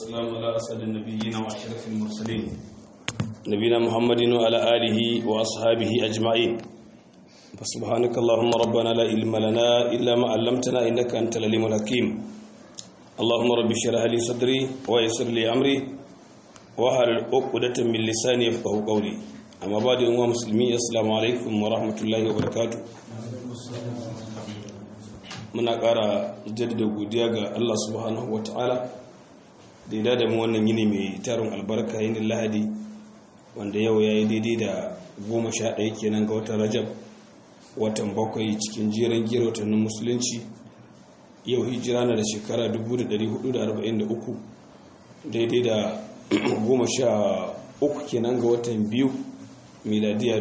والسلام على أسعد النبيين وأشرف المرسلين نبينا محمد وعلى آله وأصحابه أجمعين فسبحانك اللهم ربنا لا علم لنا إلا ما علمتنا إنك أنت العليم الحكيم اللهم رب اشرح لي صدري ويسر لي أمري واحلل عقدة من لساني يفقهوا قولي أما بعد أيها المسلمين السلام عليكم ورحمة الله وبركاته muna ƙara jaddada godiya ga Allah subhanahu wa ta'ala da ya da mu wannan yini mai tarin albarka yin lahadi wanda yau ya yi daidai da goma sha ɗaya kenan ga watan rajab watan bakwai cikin jiran gira watannin musulunci yau hijira na da shekara 1443 daidai da goma sha uku kenan ga watan biyu miladiya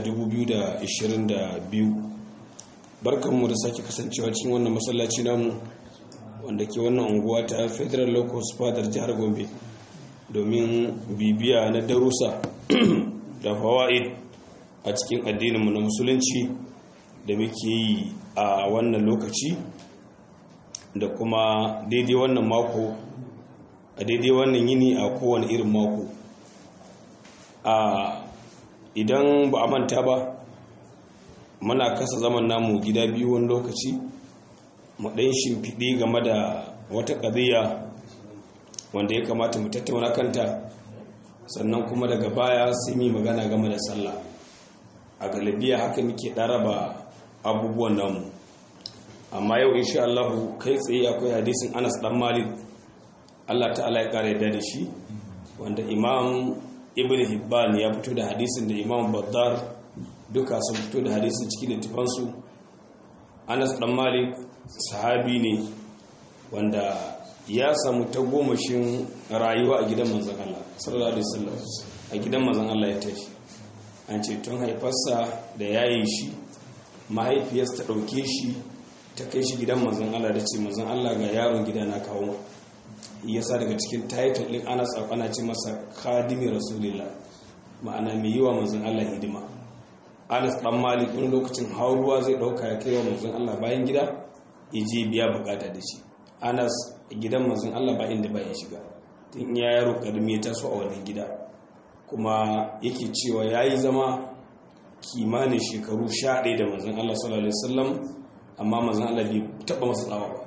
2022 barkanmu da sake kasancewa cikin wannan masallaci namu wanda ke wannan unguwa ta federal locus fadar jihar gombe domin bibiya na darussa da fawa'id a cikin addininmu na musulunci da muke yi a wannan lokaci da kuma daidai wannan mako a daidai wannan yini a kowane irin mako a idan ba a manta ba muna kasa zaman namu gida biyu wani lokaci mu ɗan shimfiɗi game da wata ƙadiyya wanda ya kamata mu tattauna kanta sannan kuma daga baya sai mu magana game da sallah a galibiya haka muke ɗaraba abubuwan namu amma yau insha Allah kai tsaye akwai hadisin Anas dan Malik Allah ta'ala ya kare da shi wanda Imam Ibn Hibban ya fito da hadisin da Imam Baddar duka sun fito da hadisin cikin littafansu anas dan malik sahabi ne wanda ya samu tagomashin rayuwa a gidan manzan Allah sallallahu alaihi wasallam a gidan manzan Allah ya tashi an ce tun haifarsa da yayi shi mahaifiyarsa ta dauke shi ta kai shi gidan manzan Allah da ce manzan Allah ga yaron gida na kawo yasa daga cikin title din Anas ana ce masa khadimi rasulillah ma'ana mai yiwa manzan Allah hidima anas dan malik wani lokacin ruwa zai dauka ya kai wa manzon Allah bayan gida ya je biya bukata da shi anas gidan manzon Allah ba inda ba ya shiga tun ya yaro karmi ya taso a wannan gida kuma yake cewa yayi zama kimanin shekaru 11 da manzon Allah sallallahu alaihi wasallam amma manzon Allah bai taba masa tsawa ba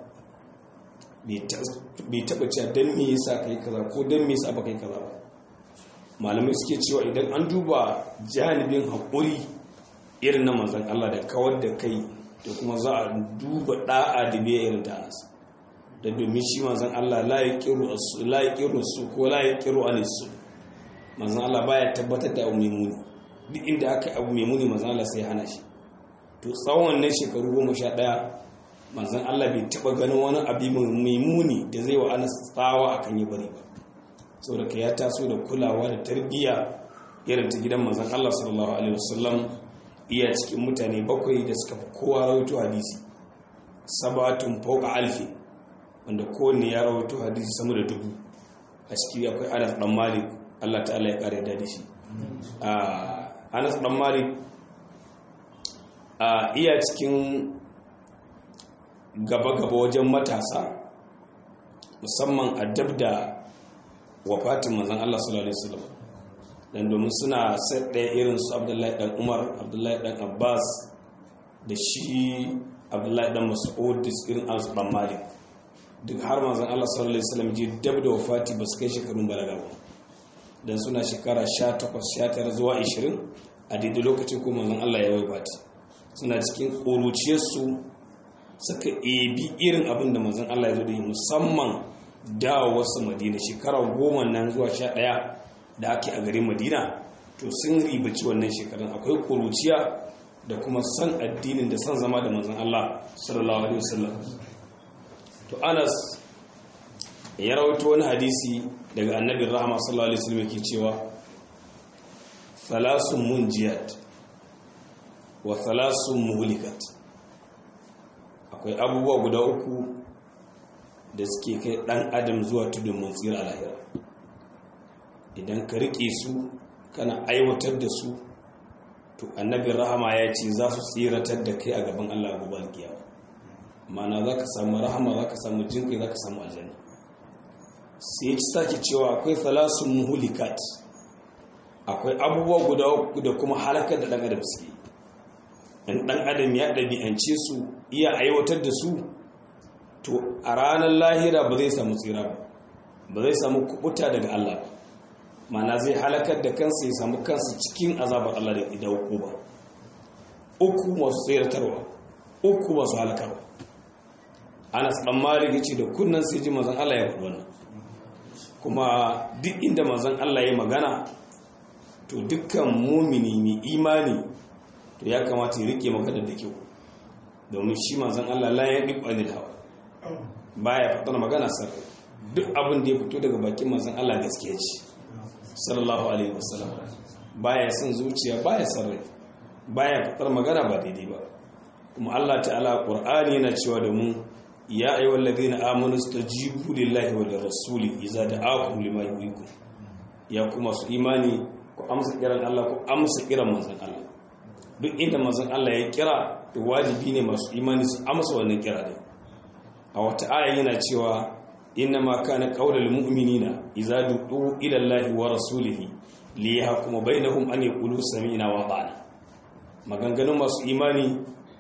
bai taba cewa dan me yasa kai kaza ko dan me yasa ba kai kaza ba malamai suke cewa idan an duba janibin haƙuri irin na manzan Allah da kawar da kai da kuma za a duba da'a da biya irin ta nasa da domin shi manzan Allah la ya kiru su ko la ya kiru alisu manzan Allah baya tabbatar da abu mai muni duk inda aka abu mai muni manzan Allah sai hana shi to tsawon ne shekaru goma sha ɗaya manzan Allah bai taɓa ganin wani abu mai muni da zai wa ana tsawa akan yi bari ba saboda ka ya taso da kulawa da tarbiyya irin ta gidan manzan Allah sallallahu alaihi wasallam iya cikin mutane bakwai da suka fi kowa rawaito hadisi sabatun fauka alfi wanda kowanne ya rawaito hadisi sama da dubu a ciki akwai anas dan malik Allah ta'ala ya kare da shi anas dan malik a iya cikin gaba-gaba wajen matasa musamman a dab da wafatin manzan Allah sallallahu alaihi wasallam dan domin suna set ɗaya irin su abdullahi dan umar abdullahi dan abbas da shi abdullahi dan mas'ud da irin anas dan malik duk har manzon Allah sallallahu alaihi wasallam ji dab da wafati ba su kai shekarun balaga ba dan suna shekara 18 19 zuwa 20 a daidai lokacin ko manzon Allah ya wafati suna cikin ƙuruciyar su suka ebi irin abin da manzon Allah ya zo da yi musamman dawo wasu madina shekara goma nan zuwa sha ɗaya da ake a garin madina to sun ribaci wannan shekarun akwai kuruciya da kuma san addinin da san zama da manzan Allah sallallahu alaihi wasallam to Anas ya rawaito wani hadisi daga annabin rahama sallallahu alaihi wasallam yake cewa thalasun munjiyat wa thalasun muhlikat akwai abubuwa guda uku da suke kai dan adam zuwa tudun mun tsira lahira idan ka rike su kana aiwatar da su to annabi rahama ya ce za su tsiratar da kai a gaban Allah gobe alkiyama ma'ana za ka samu rahama za ka samu jinkai za ka samu aljanna sai ya ci sake cewa akwai thalasun muhulikat akwai abubuwa guda uku da kuma halakar da ɗan adam suke in ɗan adam ya ɗabi'ance su iya aiwatar da su to a ranar lahira ba zai samu tsira ba ba zai samu kubuta daga Allah ba mana zai halakar da kansa ya samu kansa cikin azabar Allah da idan uku ba uku masu tseratarwa uku masu halakarwa ana tsan malik ce da kunnan sai ji mazan Allah ya faɗi wannan kuma duk inda mazan Allah ya magana to dukkan mumini mai imani to ya kamata ya rike magana da kyau domin shi mazan Allah la ya ɗiɓa anil hawa baya faɗar magana sarrai duk abin da ya fito daga bakin mazan Allah gaskiya ce sallallahu alaihi wasallam baya son zuciya baya sarrai baya faɗar magana ba daidai ba kuma Allah ta'ala Qur'ani yana cewa da mu ya ayyuhal ladina amanu stajibu lillahi wa lirrasuli idza da'akum lima yuhyikum ya kuma su imani ku amsa kiran Allah ku amsa kiran manzon Allah duk inda manzon Allah ya kira to wajibi ne masu imani su amsa wannan kira din a wata aya yana cewa inna ma kana qaulul mu'minina idza du'u ila Allahi wa rasulihi li yahkuma bainahum an yaqulu sami'na wa ata'na maganganun masu imani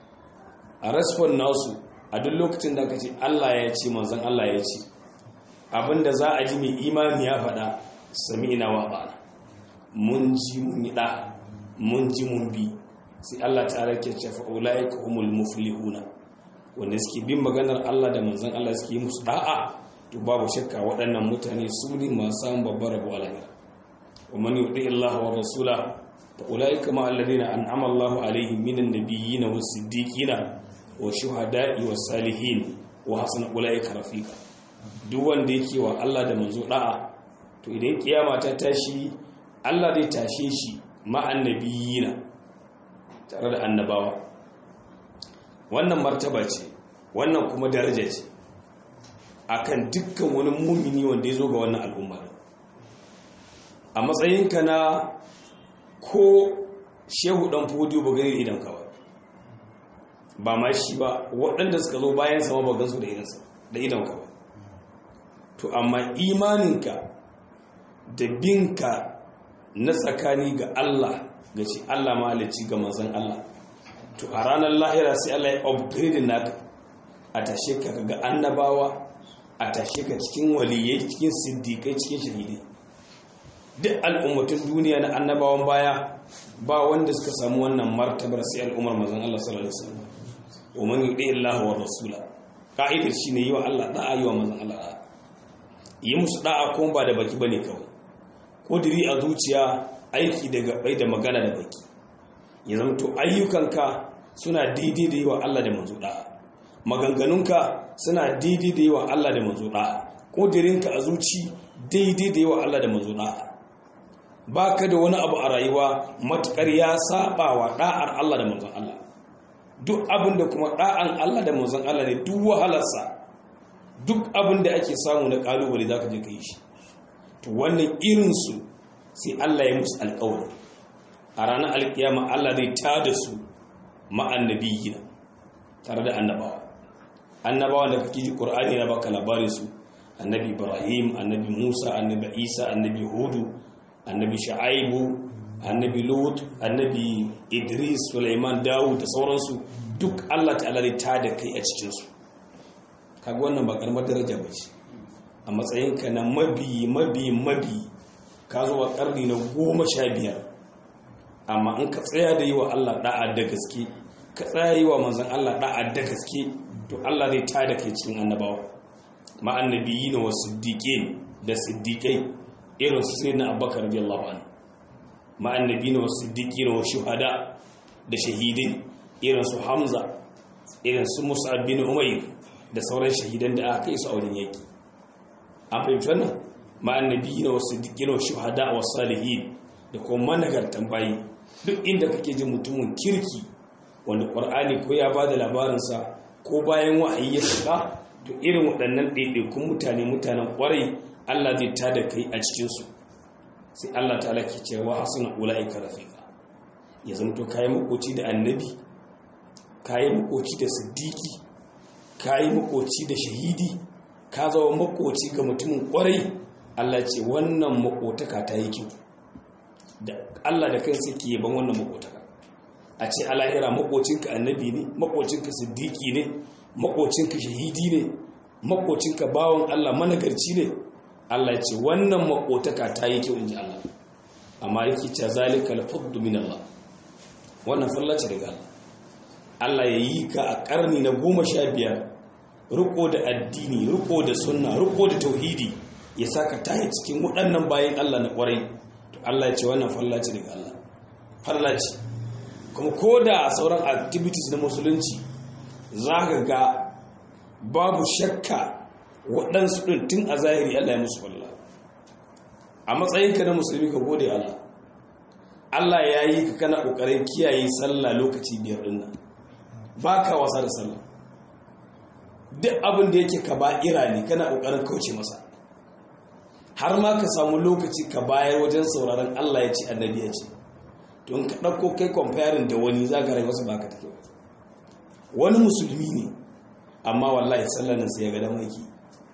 a respon nasu a duk lokacin da aka ce Allah ya ce manzon Allah ya ce abinda za a ji mai imani ya faɗa sami'na wa ata'na mun ji mun yi da mun ji mun bi sai Allah ta'ala ke ce fa ulaika humul muflihuna wanda suke bin maganar Allah da manzon Allah suke yi musu da'a to babu shakka waɗannan mutane su ne masu samun babbar rabo a lahira wa man yuti Allah wa rasula fa ulaika ma alladhina an'ama Allah alaihim minan nabiyyin was siddiqin wa shuhada'i was salihin wa hasuna ulaika rafiqa duk wanda yake wa Allah da manzo da'a to idan kiyama ta tashi Allah zai tashe shi ma annabiyina tare da annabawa wannan martaba ce wannan kuma daraja ce akan dukkan wani mumini wanda ya zo ga wannan al'umma a matsayinka na ko shehu dan fodiyo ba gani idan kawai ba ma shi ba waɗanda suka zo bayan sama ba gansu da idansa da idan kawai to amma imaninka da binka na tsakani ga Allah ga ce Allah malici ga manzon Allah to a ranar lahira sai Allah ya upgrade naka a tashe ka ga annabawa a tashe ka cikin waliyai cikin siddiƙai cikin shahidai duk al'ummatun duniya na annabawan baya ba wanda suka samu wannan martabar sai al'ummar manzon Allah sallallahu alaihi wasallam wa man yudi Allah wa rasula ka'idar shine yi wa Allah da'a yi wa manzon Allah da'a yi musu da'a kuma ba da baki bane kawai kudiri a zuciya aiki da gabai da magana da baki ya zama to ayyukanka suna daidai da yi wa Allah da manzo da'a maganganunka suna daidai da yi wa Allah da manzo da'a kudirinka a zuci daidai da yi wa Allah da manzo da'a ba ka da wani abu a rayuwa matukar ya saba wa da'ar Allah da manzon Allah duk abin da kuma da'an Allah da manzon Allah ne duk wahalarsa duk abin da ake samu na kalubale za ka je ka yi shi to wannan irinsu sai Allah ya musu alƙawari a ranar alƙiyama Allah zai tada su ma'annabiyina tare da annabawa annabawa da kake ji Qur'ani na baka labarin su annabi Ibrahim annabi Musa annabi Isa annabi Hudu annabi Shu'aibu annabi Lut annabi Idris Sulaiman Dawud da sauransu duk Allah ta'ala zai tada kai a cikin su kaga wannan ba karamar daraja ba ce a matsayinka na mabi mabi mabi ka zo a karni na goma sha biyar amma in ka tsaya da yi wa Allah da'a da gaske ka tsaya yi wa manzan Allah da'a da gaske to Allah zai tada kai cikin annabawa ma annabiyi na wasu siddiƙe da siddiƙai irin su sai na abubakar radiyallahu anhu ma annabi na wasu siddiƙi na wasu shuhada da shahidai irin su hamza irin su musa bin umayr da sauran shahidan da aka kai su a wajen yaki an fahimci wannan ma annabi na wasu siddiƙi na wasu shuhada wa salihin da kuma managartan bayi duk inda kake jin mutumin kirki wanda ƙwar'ani ko ya ba da labarinsa ko bayan wa'ayi ya shiga to irin waɗannan ɗaiɗaikun mutane mutanen ƙwarai Allah zai ta da kai a cikinsu sai Allah ta ke cewa hasuna ula'ika rafiqa ya zamto kayi makoci da annabi kayi makoci da siddiƙi kayi makoci da shahidi ka zama makoci ga mutumin kwarai Allah ce wannan makotaka ta yi kyau da Allah da kansa ke yaban wannan makotaka a ce alahira makocinka annabi ne makocinka siddiqi ne makocinka shahidi ne makocinka bawan Allah managarci ne Allah ya ce wannan makotaka ta yi kyau inji Allah amma yake ce zalika al-fadlu min Allah wannan fallace daga Allah Allah ya yi ka a karni na goma sha biyar riko da addini riko da sunna riko da tauhidi ya saka tayi cikin waɗannan bayan Allah na ƙwarai to Allah ya ce wannan fallace daga Allah fallace kuma ko da sauran activities na musulunci za ka ga babu shakka waɗansu ɗin tun a zahiri Allah ya musu falla a matsayinka na musulmi ka gode Allah Allah ya yi ka kana ƙoƙarin kiyaye sallah lokaci biyar ɗin nan ba ka wasa da sallah duk abin da yake ka ba'ira ne kana ƙoƙarin kauce masa har ma ka samu lokaci ka bayar wajen sauraron Allah ya ce annabi ya ce don ka ɗauko kai kwamfayarin da wani za ka rai wasu ba ka take wani musulmi ne amma wallahi sallanin sai ya ga damar yake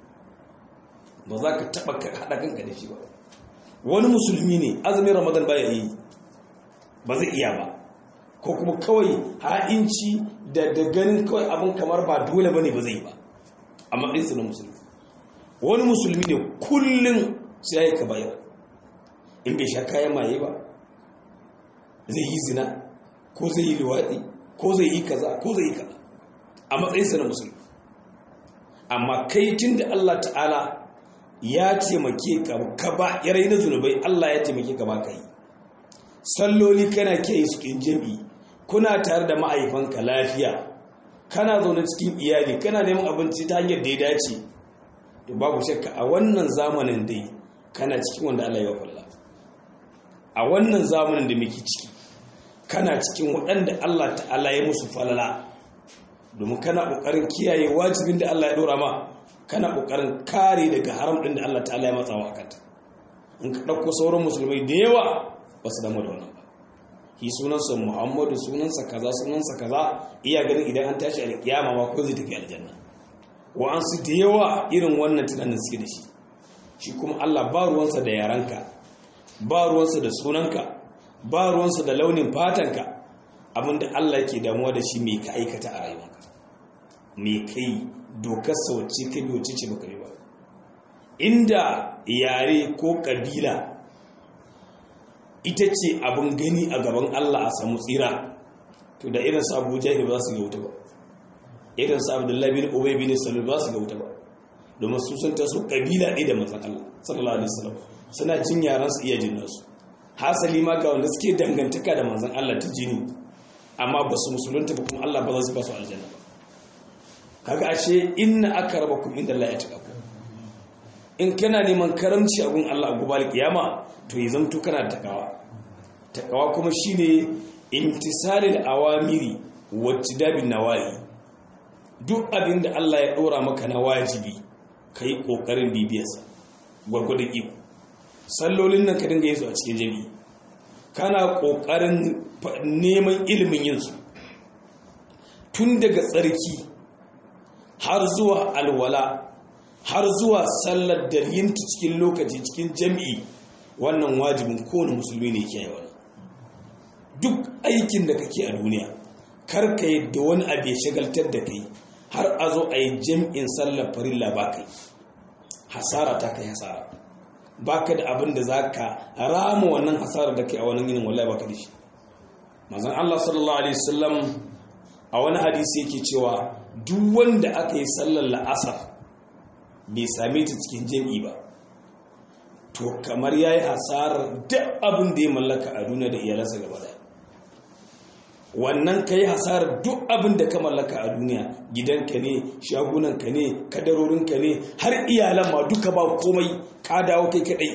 ba za ka taɓa haɗa kanka da shi ba wani musulmi ne azumin ramadan ba ya yi ba zai iya ba ko kuma kawai ha'inci da da ganin kawai abin kamar ba dole ba ne ba zai ba a matsayinsa na musulmi wani musulmi ne kullum sai ya yi ka bayar in bai sha kayan maye ba zai yi zina ko zai yi luwaɗi ko zai yi kaza ko zai yi kaza a matsayinsa na musulmi amma kai tun da Allah ta'ala ya taimake ka ka ba yarai na zunubai Allah ya taimake ka ba ka yi salloli kana ke yi cikin jami'i kuna tare da ma'aifanka lafiya kana zaune cikin iyali kana neman abinci ta hanyar da ya dace to babu shakka a wannan zamanin dai kana cikin wanda Allah ya falla a wannan zamanin da muke ciki kana cikin waɗanda Allah ta'ala ya musu falala domin kana ƙoƙarin kiyaye wajibin da Allah ya ɗora ma kana ƙoƙarin kare daga haram ɗin da Allah ta'ala ya matsawa a kanta in ka ɗauko sauran musulmai da yawa ba su damu da wannan ba shi sunansa muhammadu sunansa kaza sunansa kaza iya ganin idan an tashi alƙiyama ma ko zai tafi aljanna wa'ansu da yawa irin wannan tunanin suke da shi shi kuma Allah ba ruwansa da yaranka ba ruwansa da sunanka ba ruwansa da launin fatanka abinda Allah ke damuwa da shi mai ka aikata a rayuwanka mai kai dokar sauce ka biyo ce baka ba inda yare ko kabila ita ce abin gani a gaban Allah a samu tsira to da irin su Abuja ne ba su ga wuta ba irin su Abdullahi bin Ubay bin Salul ba su ga wuta ba domin su sun taso kabila ɗaya da manzon Allah sallallahu alaihi wasallam suna jin yaran su iya jin nasu hasali ma ga wanda suke dangantaka da manzon Allah ta jini amma ba su musulunta ba kuma Allah ba za su ba su aljanna ba kaga ashe inna akrabakum inda Allah ya taka in kana neman karamci a gun Allah a gubal kiyama to yi zanto kana da takawa takawa kuma shine imtisalil awamiri wattidabin nawahi duk abin da Allah ya dora maka na wajibi kai kokarin bibiyarsa gwargwadon iko sallolin nan ka dinga yin su a cikin jami'i kana kokarin neman ilimin yin su tun daga tsarki har zuwa alwala har zuwa sallar da yinta cikin lokaci cikin jami'i wannan wajibin kowane musulmi ne ke yawa duk aikin da kake a duniya kar ka yadda wani abu ya shagaltar da kai har a zo a yi jam'in sallar farilla ba kai hasara ta kai hasara ba ka da abin da za ka rama wannan hasara da kai a wani yinin wallahi ba ka da shi mazan Allah sallallahu alaihi wasallam a wani hadisi yake cewa duk wanda aka yi sallar la'asar bai same ta cikin jami'i ba to kamar ya yi hasarar duk abin da ya mallaka a duniya da iyalansa gaba daya wannan ka yi hasarar duk abin da ka mallaka a duniya gidanka ne shagunanka ne kadarorinka ne har iyalan ma duka ba komai ka dawo kai kadai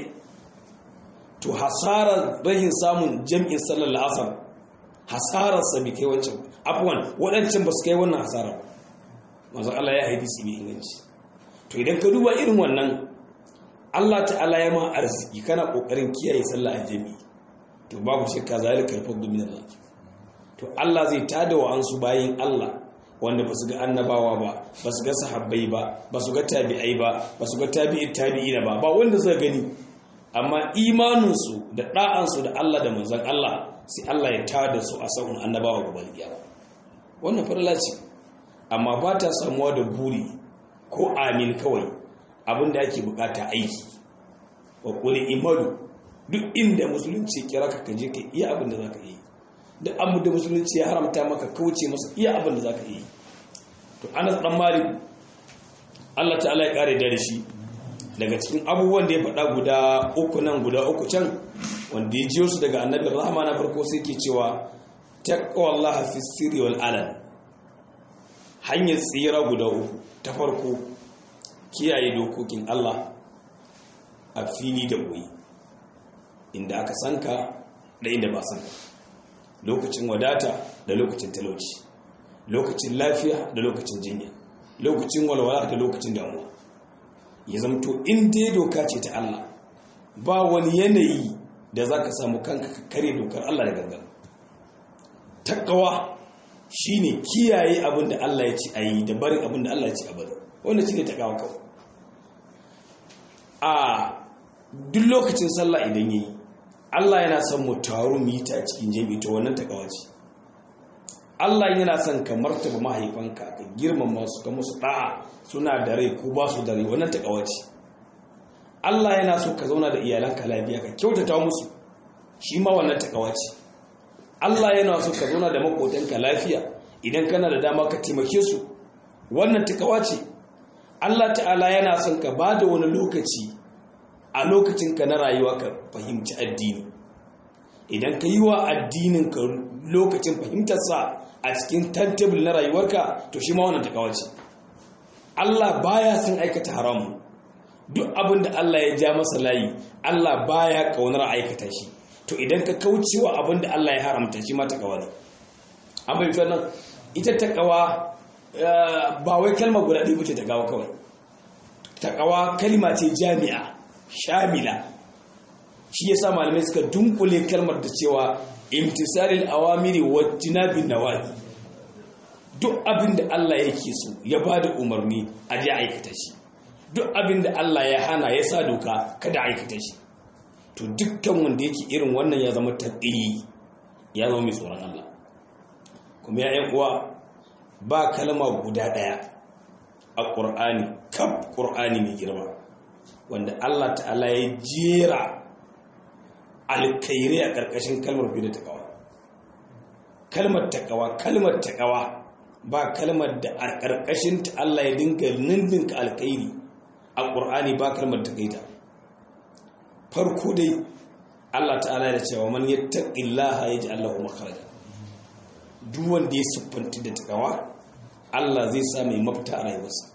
to hasarar rahin samun jam'in sallar la'asar hasararsa bai kai wancan afuwan waɗancan ba su kai wannan hasarar mazu Allah ya haifi su mai inganci to idan ka duba irin wannan Allah ta'ala ya ma arziki kana kokarin kiyaye sallah a jami'i to babu shakka zalika al-fadlu min Allah to Allah zai tada wa ansu bayin Allah wanda ba su ga annabawa ba ba su ga sahabbai ba ba su ga tabi'ai ba ba su ga tabi'i tabi'ina ba ba wanda suka gani amma imaninsu da ɗa'ansu da Allah da manzon Allah sai Allah ya tada su a sa'un annabawa gobe kiyama wannan farla ce amma ba ta samuwa da buri ko amin kawai abinda ake bukata aiki wa kuli imanu duk inda musulunci kira ka kaje ka iya abin da zaka yi da abu da musulunci ya haramta maka kauce masa iya abin da zaka yi to Anas dan Malik Allah ta'ala ya kare da shi daga cikin abubuwan da ya faɗa guda uku nan guda uku can wanda ya jiyo su daga annabin rahama na farko sai ke cewa taqwallaha fi sirri wal alan hanyar tsira guda uku ta farko kiyaye dokokin Allah a fili da ɓoye inda aka sanka da inda ba sanka lokacin wadata da lokacin talauci lokacin lafiya da lokacin jinya lokacin walwala da lokacin damuwa ya zamto in dai doka ce ta Allah ba wani yanayi da za ka samu kanka ka kare dokar Allah da gangan takawa shine kiyaye abin da Allah ya ci a yi da barin abin da Allah ya ci a bari wanda shi ne takawa kawai a duk lokacin sallah idan yi Allah yana son mu taru mu yi ta cikin jami'i to wannan takawa ce Allah yana son ka martaba mahaifanka ka girmama su ka musu da'a suna da rai ko ba su da rai wannan takawa ce Allah yana so ka zauna da iyalanka lafiya ka kyautata musu shi ma wannan takawa ce Allah yana so ka zauna da makotanka lafiya idan kana da dama ka taimake su wannan takawa ce Allah ta'ala yana son ka ba da wani lokaci a lokacinka na rayuwa ka fahimci addini idan ka yi wa addininka lokacin fahimtarsa a cikin timetable na rayuwarka to shi ma wannan takawa ce Allah baya son aikata haramu duk abin da Allah ya ja masa layi Allah baya kaunar aikata shi to idan ka kaucewa abin da Allah ya haramta shi ma takawa ne an bai nan ita takawa ba wai kalma guda ɗaya bace takawa kawai takawa kalma ce jami'a shamila shi yasa malamai suka dunkule kalmar da cewa imtisalil awamiri wa jinabin nawahi duk abin da Allah yake so ya bada umarni a je aikata shi duk abin da Allah ya hana ya sa doka kada aikata shi to dukkan wanda yake irin wannan ya zama taƙi ya zama mai tsoron Allah kuma ya uwa ba kalma guda ɗaya a ƙur'ani kaf ƙur'ani mai girma wanda Allah ta'ala ya jera alkairai a ƙarƙashin kalmar fi da taƙawa kalmar taƙawa kalmar taƙawa ba kalmar da a ƙarƙashin ta Allah ya dinga nindinka alkairi a ƙur'ani ba kalmar taƙaita farko dai Allah ta'ala da cewa man yattaqillaha yaj'al lahu makhraja duk wanda ya siffanti da takawa Allah zai sa mai mafita a rayuwarsa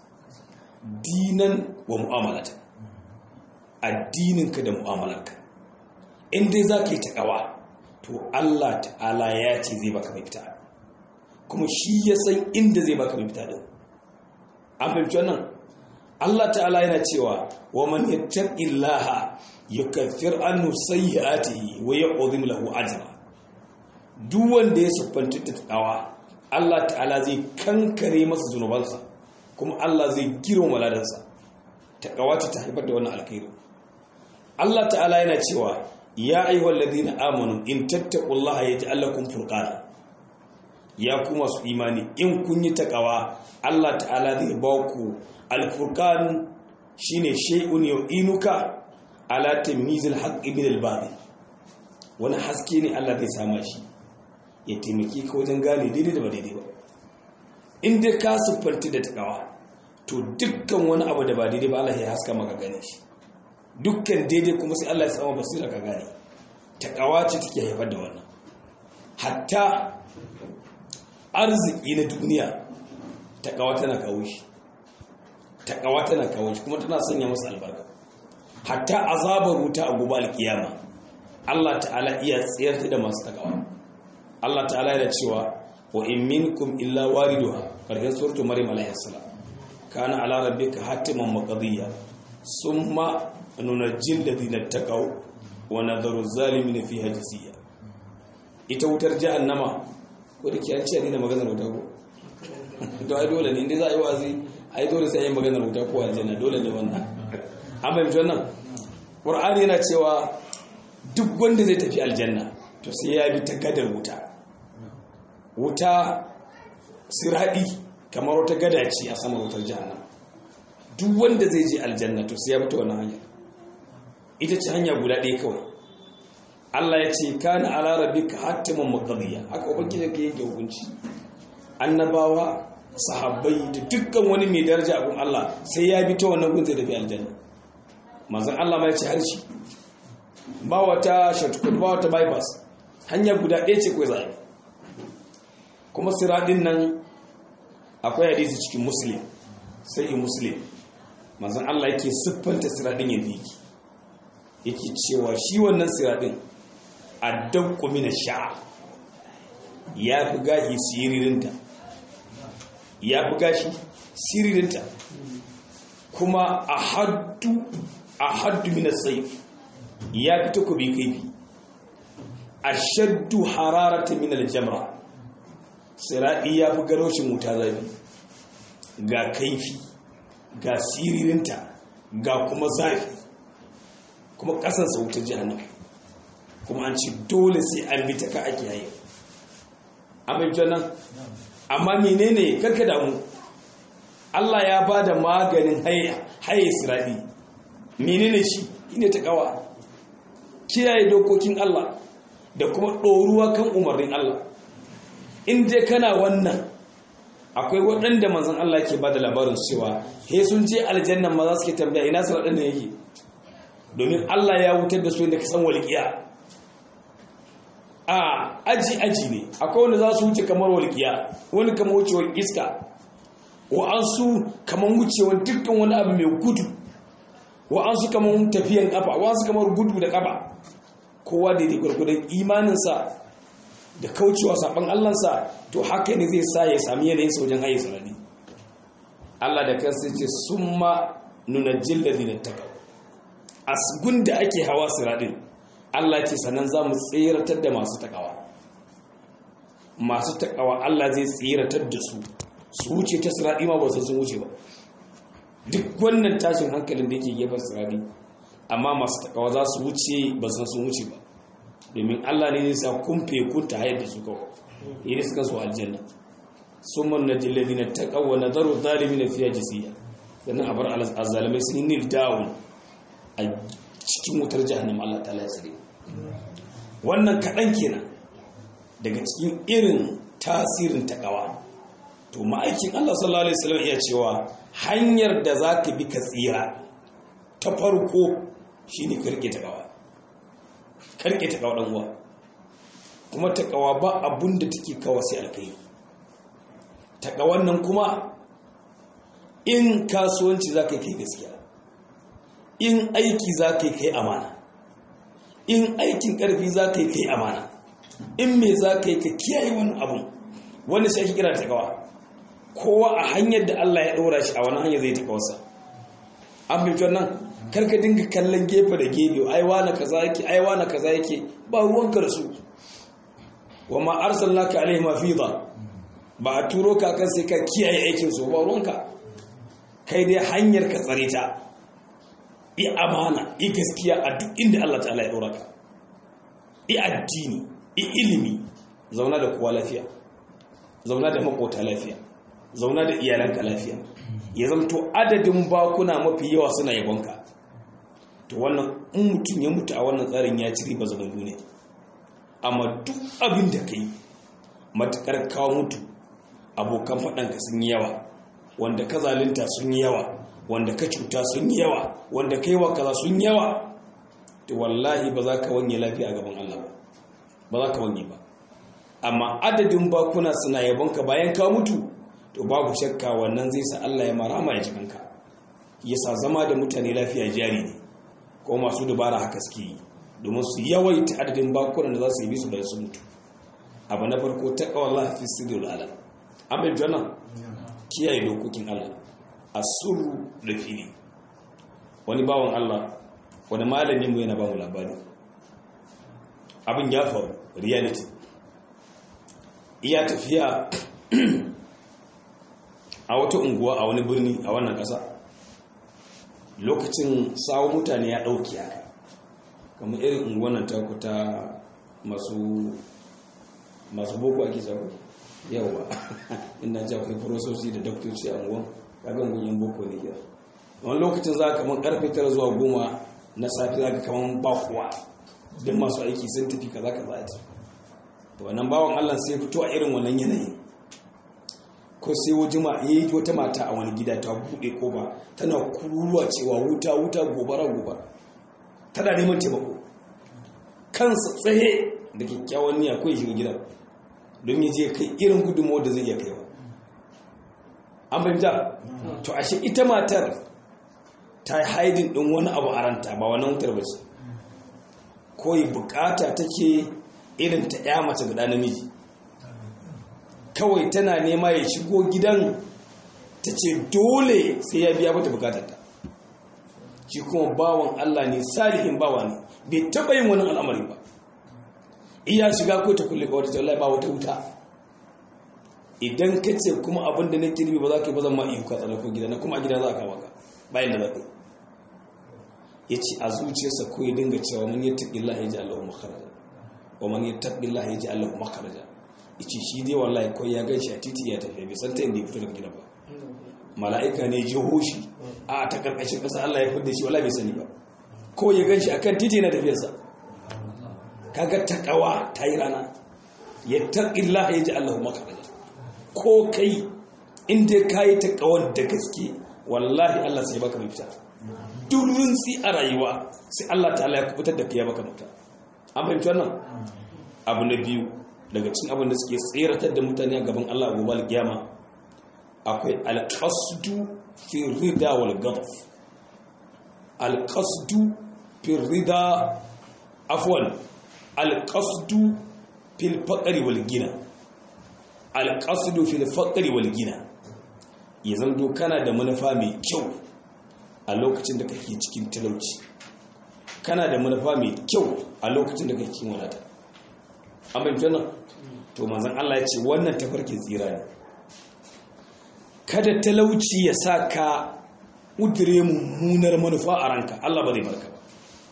dinan wa mu'amalata addininka da mu'amalarka in dai za ka yi takawa to Allah ta'ala ya ce zai baka mafita kuma shi ya san inda zai baka mafita din an fahimci wannan Allah ta'ala yana cewa wa man yattaqillaha yukaffir anhu sayyi'atihi wa yu'dhim lahu ajra duk wanda ya siffanta da tsawa Allah ta'ala zai kankare masa zunubansa kuma Allah zai girma ladansa taqwa ta haifar da wannan alkhairi Allah ta'ala yana cewa ya ayyuhal ladina amanu in tattaqullaha yaj'al lakum furqana ya kuma su imani in kun yi taqwa Allah ta'ala zai ba ku alfurqan shine shay'un yu'inuka ala tamyizil haqqi min al-batil wani haske ne Allah zai sama shi ya taimake ka wajen gane daidai da ba daidai ba in dai ka siffanti da takawa to dukkan wani abu da ba daidai ba Allah ya haska maka gane shi dukkan daidai kuma sai Allah ya sama basira ka gane takawa ce take haifar da wannan hatta arziki na duniya takawa tana kawo shi takawa tana kawo shi kuma tana sanya masa albarka hatta azabar wuta a gobe alkiyama Allah ta'ala iya tsayar da masu takawa Allah ta'ala yana cewa wa in minkum illa wariduha karshen suratul maryam alayhi salam kana ala rabbika hatiman maqdiya summa nunajjil ladina taqaw wa nadharu zalimin fiha jisiya ita wutar jahannama ko da kiyan ce ne maganar wuta ko to ai dole ne inda za a yi wazi ai dole sai yin maganar wuta ko aljanna dole ne wannan an fahimci wannan qur'ani yana cewa duk wanda zai tafi aljanna to sai ya bi ta gadar wuta wuta siradi kamar wata gada ce a saman wutar jahannam duk wanda zai je aljanna to sai ya bi ta wannan hanya ita ce hanya guda ɗaya kawai Allah ya ce kana ala rabbika hatiman maqdiya haka ubangiji yake yake hukunci annabawa sahabbai da dukkan wani mai daraja abun Allah sai ya bi ta wannan gun zai tafi aljanna manzon Allah ma ya ce harshe ba wata shortcut ba wata bypass hanya guda ɗaya ce kawai zai kuma siradin nan akwai hadisi cikin muslim sai in muslim manzon Allah yake siffanta siradin yadda yake yake cewa shi wannan siradin addanku mina sha'a ya fi gashi siririnta ya fi gashi siririnta kuma a haddu a haddu mina saif ya fi takobi kaifi a shaddu hararata mina jamra siraɗi ya fi garoshin wuta zafi ga kaifi ga siririnta ga kuma zafi kuma ƙasansa wutar jihannan kuma an ce dole sai an bi ta ka ake yayi abin nan amma menene karka damu Allah ya ba da maganin haye siradi menene shi ne ta kawa kiyaye dokokin Allah da kuma ɗoruwa kan umarnin Allah in je kana wannan akwai waɗanda manzan Allah ke ba da labarin cewa he sun je aljannan ma za su ke tambaya ina su waɗanda yake domin Allah ya wutar da su inda ka san walƙiya a aji aji ne akwai wanda za su wuce kamar walƙiya wani kamar wucewar iska wa'ansu kamar wucewar dukkan wani abu mai gudu wa'ansu kamar tafiyan kafa wa'ansu kamar gudu da kafa kowa daidai gwargwadon imaninsa da kaucewa saɓan allansa to haka ne zai sa ya sami yanayin saujan haye sarari allah da kansa ce sun ma nuna jilladi na taka asgun da ake hawa siradin Allah ce sannan za mu tseratar da masu takawa masu takawa Allah zai tseratar da su su wuce ta siradi ma ba su sun wuce ba duk wannan tashin hankalin da yake gefen siradi amma masu takawa za su wuce ba su sun wuce ba domin Allah ne zai sa kumfe kunta hayar da su kawai yi ne suka so aljanna sun man na jillabi na takawa na zaro zalimi na fiye jisiya sannan a bar azalamai sun yi nil down a cikin wutar jahannam Allah ta lasire wannan kaɗan kenan daga cikin irin tasirin takawa to ma'aikin Allah sallallahu alaihi wasallam iya cewa hanyar da za ka bi ka tsira ta farko shine karke takawa karke takawa dan uwa kuma takawa ba abun da take kawo sai alkai takawan nan kuma in kasuwanci za ka yi kai gaskiya in aiki za ka yi kai amana in aikin ƙarfi za ka yi kai amana in me za ka yi ka kiyaye wani abun wani shi ake kira ta kawa kowa a hanyar da Allah ya ɗora shi a wani hanyar zai ta kawarsa an fi nan karka dinga kallon gefe da gefe aiwa na kaza yake aiwa na kaza yake ba ruwanka da su wa ma arsalnaka alaihim hafiza ba a turo ka kan sai ka kiyaye aikin su ba ruwanka kai dai hanyar ka tsare ta i amana i gaskiya a duk inda Allah ta'ala ya dora ka i addini i ilimi zauna da kowa lafiya zauna da makota lafiya zauna da iyalanka lafiya ya zamto adadin bakuna mafi yawa suna yabonka to wannan in mutum ya mutu a wannan tsarin ya ci riba zaman duniya amma duk abin da ka yi matukar kawo mutu abokan faɗanka sun yi yawa wanda ka zalunta sun yi yawa wanda ka cuta sun yi yawa wanda ka yi wa kaza sun yi yawa to wallahi ba za ka wanye lafiya a gaban Allah ba ba za ka wanye ba amma adadin bakuna suna yabonka bayan ka mutu to babu shakka wannan zai sa Allah ya marama ya jikanka ya sa zama da mutane lafiya jari ne ko masu dubara haka suke yi domin su yawaita adadin bakunan da za su yi bisu bayan su mutu abu na farko ta kawallah fi sidul alam an bai jana kiyaye dokokin Allah a suru da fili wani bawan Allah wani malamin mu yana ba mu labari abin ya faru reality iya tafiya a wata unguwa a wani birni a wannan ƙasa lokacin sawo mutane ya ɗauki haka kamar irin unguwannan taku ta masu masu boko ake zago yawa ina ji akwai farosoci da doktoci a unguwan kagan gunyin boko ne gida wani lokacin za kamar karfe tara zuwa goma na safi za ka kamar ba kuwa don masu aiki sun tafi kaza kaza a to wannan bawan allah sai fito a irin wannan yanayin ko sai wajima ya yi wata mata a wani gida ta buɗe ko ba tana kururuwa cewa wuta wuta gobara gobara tana neman taimako kansa tsaye da kyakkyawan niyya ko ya shiga gidan don ya je kai irin gudunmawar da zai iya kaiwa an fahimta to ashe ita matar ta yi haidin ɗin wani abu a ranta ba wani wutar ba ce ko yi bukata take irin ta ya mace ga namiji kawai tana nema ya shigo gidan ta ce dole sai ya biya mata bukatarta shi kuma bawan Allah ne salihin bawa ne bai taɓa yin wani al'amari ba iya shiga ko ta kulle kawai ta wallahi ba wata wuta idan ka ce kuma abin da na kirbi ba za ka yi ba zan ma iyo ka tsallako gida na kuma a gida za ka maka bayan da za ka yi ya ce a zuciyarsa ko ya dinga cewa man yattaqi Allah ya ji Allahu makharaja wa man yattaqi Allah ya ji Allahu makharaja yace shi dai wallahi ko ya ganshi a titi ya tafi bai san ta inda ya fito daga gida ba mala'ika ne ji hoshi a ta karkashin kasa Allah ya fidda shi wallahi bai sani ba ko ya ganshi akan titi na tafiyarsa kaga takawa ta yi rana yattaqi Allah ya ji Allahu makharaja ko kai inda kai takawar da gaske wallahi Allah sai baka mafita durin si a rayuwa sai Allah ta'ala ya kubutar da fiye baka mafita an fahimci wannan abu na biyu daga cikin abin da suke tseratar da mutane a gaban Allah a gobe kiyama akwai alqasdu fi rida wal ghadab alqasdu fi rida afwan alqasdu fil faqri wal gina alqasdu fil faqri wal gina ya zanto kana da manufa mai kyau a lokacin da kake cikin talauci kana da manufa mai kyau a lokacin da kake cikin wadata an bayyana nan to manzon Allah ya ce wannan tafarkin tsira ne kada talauci ya sa ka udire mummunar manufa a ranka Allah ba zai barka ba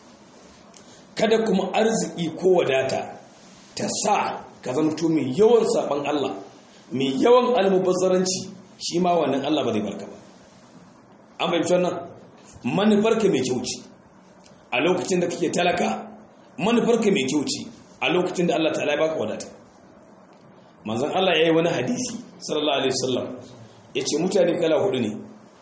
kada kuma arziki ko wadata ta sa ka zamto mai yawan saban Allah mai yawan almubazzaranci shi ma wannan Allah ba zai barka ba an fahimci wannan manufarka mai kyau ce a lokacin da kake talaka manufarka mai kyau ce a lokacin da Allah ta'ala ya baka wadata manzon Allah yayi wani hadisi sallallahu alaihi wasallam yace mutane kala hudu ne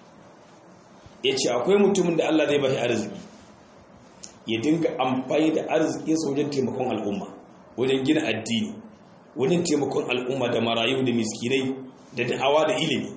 yace akwai mutumin da Allah zai bashi arziki ya dinga amfani da arzikin sa wajen taimakon al'umma wajen gina addini wajen taimakon al'umma da marayu da miskinai da da'awa da ilimi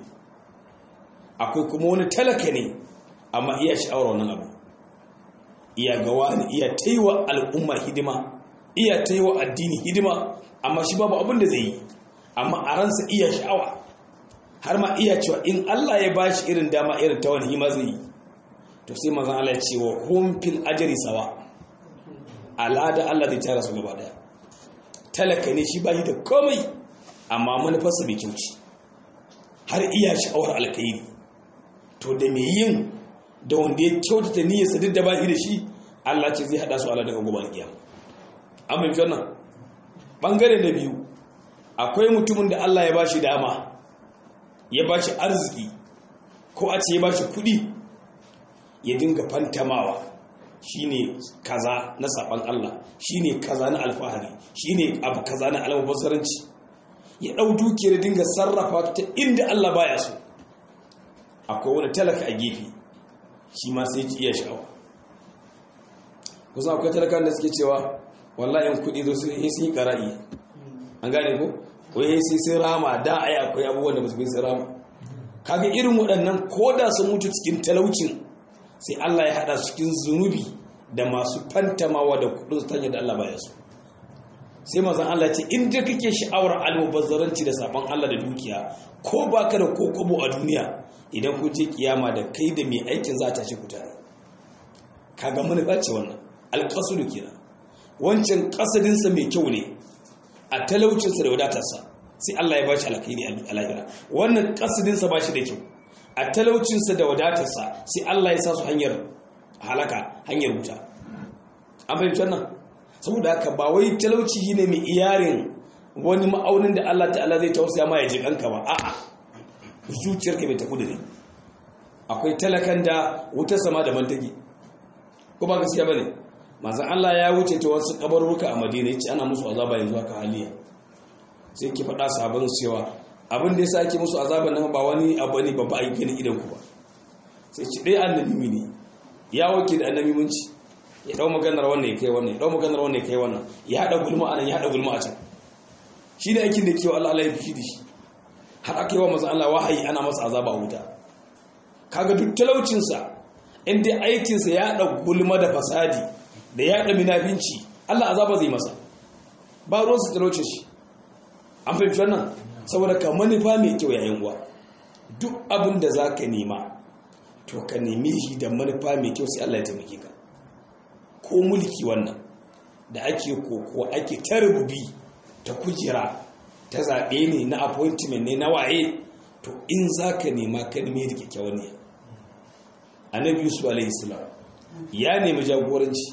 akwai kuma wani talaka ne amma iya sha'awar wannan abu iya gawa ne iya taiwa al'umma hidima iya taiwa addini hidima amma shi babu abin da zai yi amma a ransa iya sha'awa har ma iya cewa in Allah ya bashi irin dama irin ta wani hima zai yi to sai mazan Allah ya ce wa hum fil ajri sawa al'ada Allah zai tara su gaba daya talaka ne shi bashi da komai amma manufarsa bai kyauci har iya sha'awar alkhairi to da mai yin da wanda ya kyautata niyyarsa duk da ba shi da shi Allah ce zai hada su ala daga gobe alkiyama an bai wannan bangare na biyu akwai mutumin da Allah ya ba shi dama ya ba shi arziki ko a ce ya ba shi kudi ya dinga fantamawa shine kaza na saban Allah shine kaza na alfahari shine abu kaza na almubazzaranci ya dau dukiyar dinga sarrafa ta inda Allah baya so akwai wani talaka a gefe shi ma sai ki iya sha'awa kusa akwai talakan da suke cewa wallahi in kudi zo su yi sun yi kara'i an gane ko wai sai sun rama da ai akwai abubuwan da ba su bai sun rama kaga irin waɗannan ko da sun mutu cikin talaucin sai Allah ya haɗa su cikin zunubi da masu fantamawa da kudin su tanyar da Allah baya su sai mazan Allah ce in da kake sha'awar almubazzaranci da sabon Allah da dukiya ko baka da kokobo a duniya idan ku je kiyama da kai da mai aikin za ta shi ku tare kaga manufa ce wannan alƙasudu kenan wancan ƙasadinsa mai kyau ne a talaucinsa da wadatarsa sai Allah ya bashi alkhairi a lahira wannan kasidin sa bashi da kyau a talaucin sa da wadatar sa sai Allah ya sa su hanyar halaka hanyar wuta an fahimci wannan saboda haka ba wai talauci ne mai iyarin wani ma'aunin da Allah ta'ala zai tausaya ma ya ji kanka ba a'a zuciyarka bai ta kudure akwai talakan da wutar sama da mantaki ko ba gaskiya bane manzon Allah ya wuce ta wasu kabarruka a Madina yace ana musu azaba yanzu haka haliya sai ki faɗa sabon cewa abin da yasa ake musu azaban nan ba wani abu ne babba a gani idan ku ba sai ci dai annabi ne ya wake da annabi munci ya dau maganar wannan ya kai wannan ya dau maganar wannan ya kai wannan ya hada gulma anan ya hada gulma a can shi ne aikin da ke wa Allah Allah ya fi da shi har aka yi wa manzon Allah wahayi ana masa azaba a wuta kaga duk talaucinsa inda aikinsa ya haɗa gulma da fasadi da ya haɗa minafinci Allah azaba zai masa ba ruwansa talaucin shi an fahimci wannan saboda ka manufa mai kyau yayin uwa duk abin da za ka nema to ka nemi shi da manufa mai kyau sai Allah ya taimake ka ko mulki wannan da ake koko ake ta rububi ta kujera ta zaɓe ne na appointment ne na waye to in za ka nema ka neme da kyakkyawan niyya annabi yusuf alayhi salam ya nemi jagoranci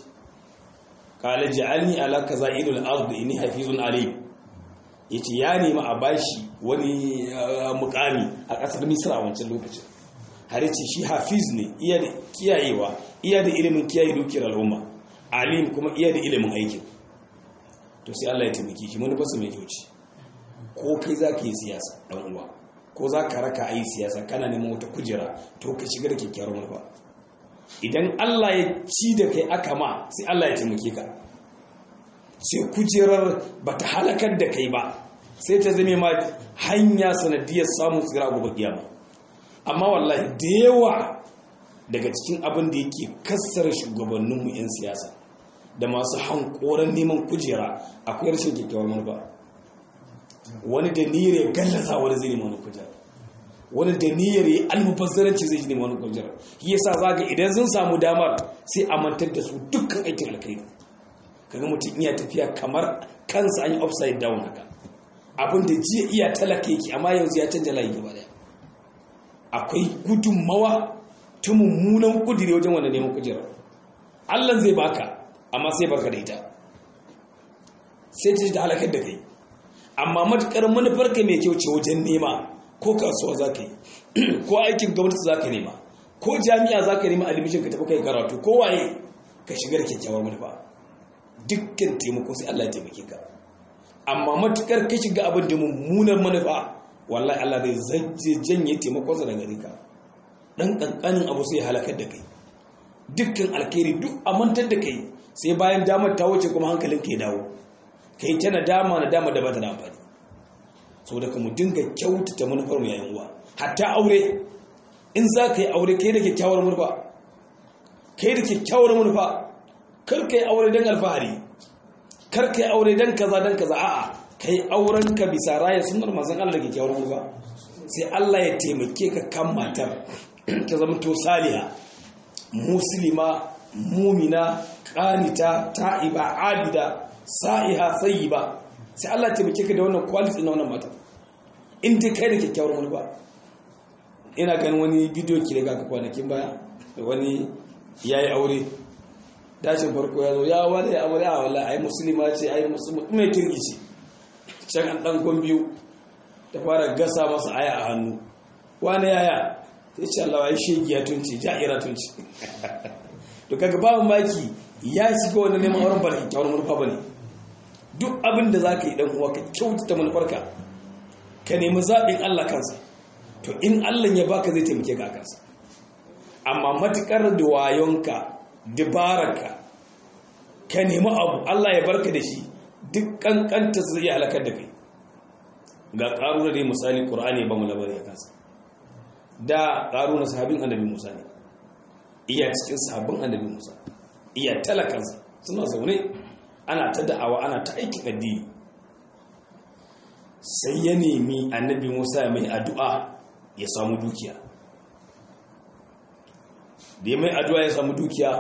qala ja'alni ala kaza'ilul ard inni hafizun alim yace ya nemi a bashi wani mukami a kasar misra a wancan lokacin har yace shi hafiz ne iya da kiyayewa iya da ilimin kiyaye dukiyar al'umma alim kuma iya da ilimin aikin to sai Allah ya taimake shi mun fasa mai kyauci ko kai zaka yi siyasa dan uwa ko za ka raka a yi siyasa kana neman wata kujera to ka shiga da kyakkyawar manufa idan Allah ya ci da kai aka ma sai Allah ya taimake ka sai kujerar ba ta halakar da kai ba sai ta zame ma hanya sanadiyar samun tsira gobe kiyama amma wallahi da yawa daga cikin abin da yake kassar shugabanninmu 'yan siyasa da masu hankoran neman kujera akwai rashin kyakkyawar manufa wani da niyyar ya gallaza wani zai nemi wani kujera wani da niyyar ya almubazzaranci zai nemi wani kujera shi yasa zaga idan sun samu damar sai a mantar da su dukkan aikin alkhairi kaga mutum iya tafiya kamar kansa an yi upside down haka abin da jiya iya talaka yake amma yanzu ya canja layi gaba daya akwai gudunmawa ta mummunan kudiri wajen wanda neman kujera Allah zai baka amma sai barka da ita sai ta ji da halakar da kai amma matukar manufarka mai kyau ce wajen nema ko kasuwa za ka yi ko aikin gwamnati za ka nema ko jami'a za ka nema admission ka tafi kai karatu ko waye ka shiga da kyakkyawar manufa dukkan taimako sai Allah ya taimake ka amma matukar ka shiga abin da mummunar manufa wallahi Allah zai janye taimakonsa daga gare ka dan kankanin abu sai ya halakar da kai dukkan alkhairi duk amantar da kai sai bayan damar ta wuce kuma hankalin ka ya dawo kai ta nadama nadama da ba ta da amfani saboda ka mu dinga kyautata manufar mu yayin uwa hatta aure in za ka yi aure kai da kyakkyawar manufa kai da kyakkyawar manufa kar ka yi aure don alfahari kar ka yi aure don kaza don kaza a'a kai auren ka bisa raya sunnar manzon Allah da kyakkyawar manufa sai Allah ya taimake ka kan matar ta zama to saliha muslima mumina qanita ta'iba abida sa'iha sayyiba sai Allah ya taimake ka da wannan quality na wannan mata in dai kai da kyakkyawar manufa ina ganin wani bidiyo ki daga ka kwanakin baya da wani yayi aure dashin farko ya zo ya wani aure a wallahi ai musulma ce ai musulma mai kirki ce can an dan gon biyu ta fara gasa masa aya a hannu wani yaya sai ce Allah ai shegiya tunci ja'ira tunci to kaga babu maki ya shiga wani neman auren barki kyawar manufa bane duk abin da zaka yi dan uwa ka kyautata manufarka ka nemi zaɓin Allah kansa to in Allah ya baka zai taimake ka kansa amma matukar da wayonka dabararka ka nemi abu Allah ya barka da shi duk kankanta zai iya halakar da kai ga ƙaruna dai misali ƙur'ani ba mu labari a kansa da ƙaruna sahabin annabi musa ne iya cikin sahabin annabi musa iya talakansa suna zaune ana ta da'awa ana ta aikin addini sai ya nemi annabi musa mai addu'a ya samu dukiya da ya mai addu'a ya samu dukiya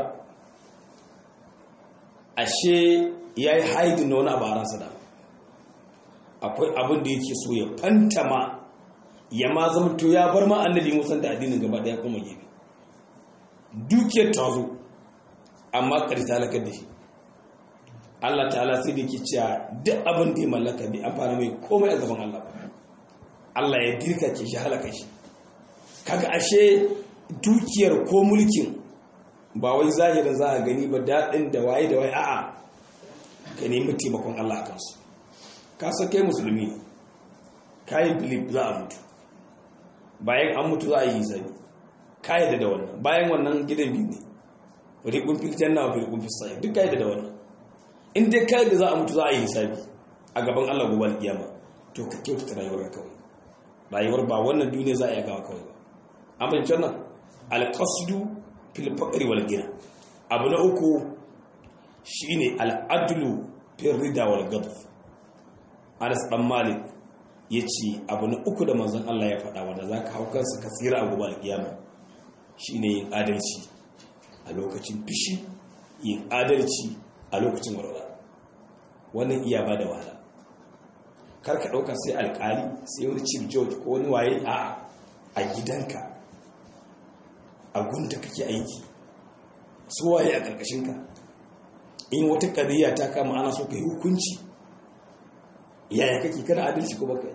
ashe ya yi haidin da wani abu a ransa da akwai abin da yake so ya fantama ya ma zamto ya bar ma annabi musan da addinin gaba daya kuma gefe dukiyar ta zo amma ƙarfi ta halakar da shi Allah ta'ala sai da ke cewa duk abin da ya mallaka bai amfana mai komai a gaban Allah Allah ya dirka ke shi halaka shi kaga ashe dukiyar ko mulkin ba wai zahirin za a gani ba daɗin da waye da waye a'a ka nemi taimakon Allah a kansu ka san kai musulmi kayan filip za a mutu bayan an mutu za a yi zabi ka yadda da wannan bayan wannan gidan biyu ne rikun fil janna wa rikun fil sa'id duk ka yadda da wannan in dai ka yadda za a mutu za a yi hisabi a gaban Allah gobe alkiyama to ka kyautata rayuwar kawai rayuwar ba wannan duniya za a yi gawa kawai ba amma in nan alqasdu fil faqri wal ghina abu na uku shine al'adlu fil rida wal ghadab Anas dan Malik yace abu na uku da manzon Allah ya faɗa wanda zaka hau kansa ka tsira a gobe alkiyama shine yin adalci a lokacin fishi yin adalci a lokacin walwala wannan iya ba da wahala kar ka ɗauka sai alƙali sai wani chief judge ko wani waye a a gidanka a gunta kake aiki su waye a ƙarƙashinka in wata ƙadiyya ta kama ana so ka yi hukunci yaya kake kana adalci ko baka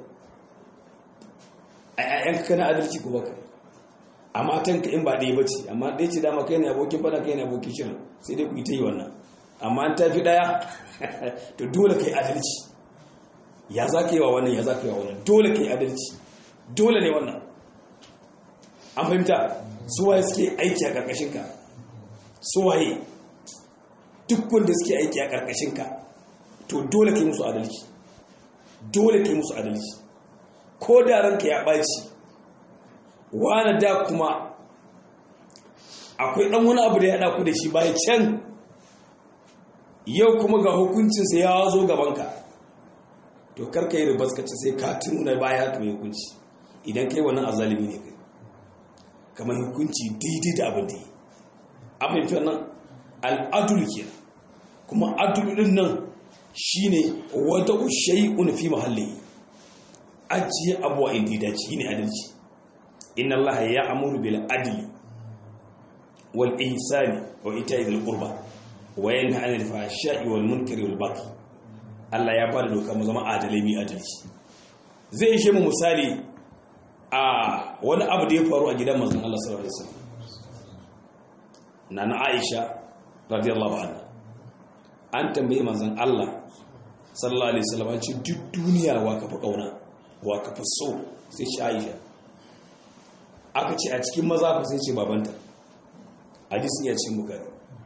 a yayanka kana adalci ko baka a matanka in ba ɗaya ba ce amma ɗaya ce dama kai ne abokin fada kai ne abokin shirin sai dai ku yi ta yi wannan amma an tafi ɗaya to dole ka yi adalci ya za ka yi wa wannan ya za ka yi wa wannan dole ka yi adalci dole ne wannan an fahimta suwaye suke aiki a ƙarƙashinka suwaye duk wanda suke aiki a ƙarƙashinka to dole ka yi musu adalci dole ka yi musu adalci ko da ranka ya ɓaci wani da kuma akwai ɗan wani abu da ya ɗaku da shi bayan can yau kuma ga hukuncinsa ya zo gabanka to karka yi ribaskaci sai ka tuna baya ka mai hukunci idan kai wannan azalimi ne kai kamar hukunci daidai da abin da yi abin fi wannan al'adul ke kuma adul din nan shine wata shay'un fi mahalli ajiye abuwa inda ya dace shine adalci inna allaha ya'muru bil adli wal ihsani wa ita'i dhil qurba wa yanha 'anil fahsha'i wal munkari wal baghi Allah ya bada doka mu zama adalai mi adalci zai ishe mu misali a wani abu da ya faru a gidan manzon Allah sallallahu alaihi wasallam nana Aisha radiyallahu anha an tambaye manzon Allah sallallahu alaihi wasallam an ce duk duniya wa ka fa kauna wa ka fa so sai shi Aisha aka ce a cikin maza fa sai ce babanta hadisi ya ce muka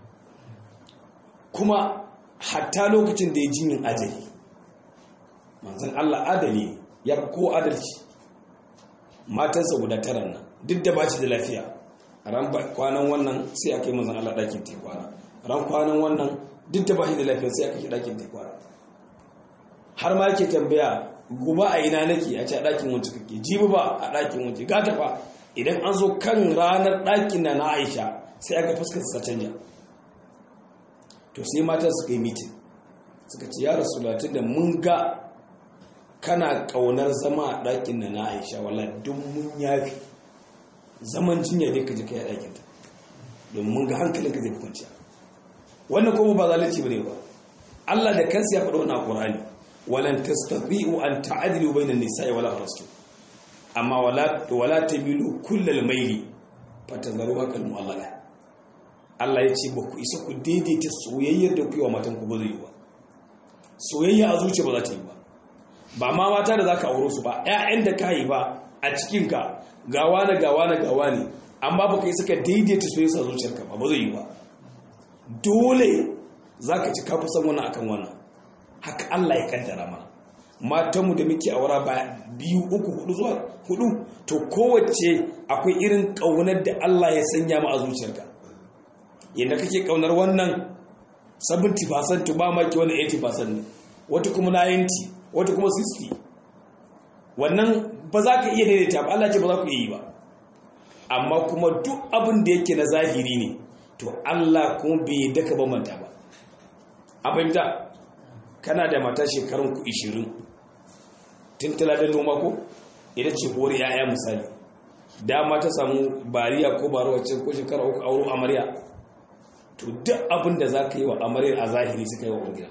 kuma hatta lokacin da ya jinin ajali manzon Allah adali ya fi ko adalci matansa guda tara nan duk da ba shi da lafiya ran kwanan wannan sai aka yi manzon Allah ɗakin tekwana ran kwanan wannan duk da ba shi da lafiya sai aka yi ɗakin tekwana har ma yake tambaya gobe a ina nake a ce a ɗakin wancan kake jibi ba a ɗakin wancan gata fa idan an zo kan ranar ɗakin na na aisha sai aka fuskar sa canja to sai matan suka yi mitin suka ce ya rasu latin da mun ga kana ƙaunar zama a ɗakin na na aisha wala don mun yafi zaman jinya dai ka ji ka yi ɗakin ta don mun ga hankalin ka zai fi kwanciya wannan kuma ba zalunci bane ba Allah da kansa ya faɗo wannan Qur'ani walan tastati'u an ta'dilu bainan nisa'i wala farastu amma wala wala tamilu kullal maili fatazruha kal mu'allala Allah ya ce ba ku isa ku daidaita soyayyar da ku yi wa matan ku ba zai yi ba soyayya a zuciya ba za ta yi ba ba ma mata da zaka auro su ba ƴaƴan da ka yi ba a cikin ka gawa na gawa na gawa ne amma baka yi suka daidaita soyayya a zuciyarka ba ba zai yi ba dole zaka ci kafi san wannan akan wannan haka Allah ya kaddara mana matanmu da muke aura ba biyu uku hudu zuwa hudu to kowace akwai irin kaunar da Allah ya sanya mu a zuciyarka yadda kake kaunar wannan 70% to ba maki wani 80% ne wata kuma 90 wata kuma 60 wannan ba za ka iya daidaita ba Allah ce ba za ku iya yi ba amma kuma duk abin da yake na zahiri ne to Allah kuma bai daka ba manta ba a fahimta kana da mata shekarun ku 20 tuntula da noma ko ita ce kori yaya misali dama ta samu bariya ko baro wacce ko shekara uku auro amarya to duk abin da za ka yi wa amaryar a zahiri suka yi wa uwar gida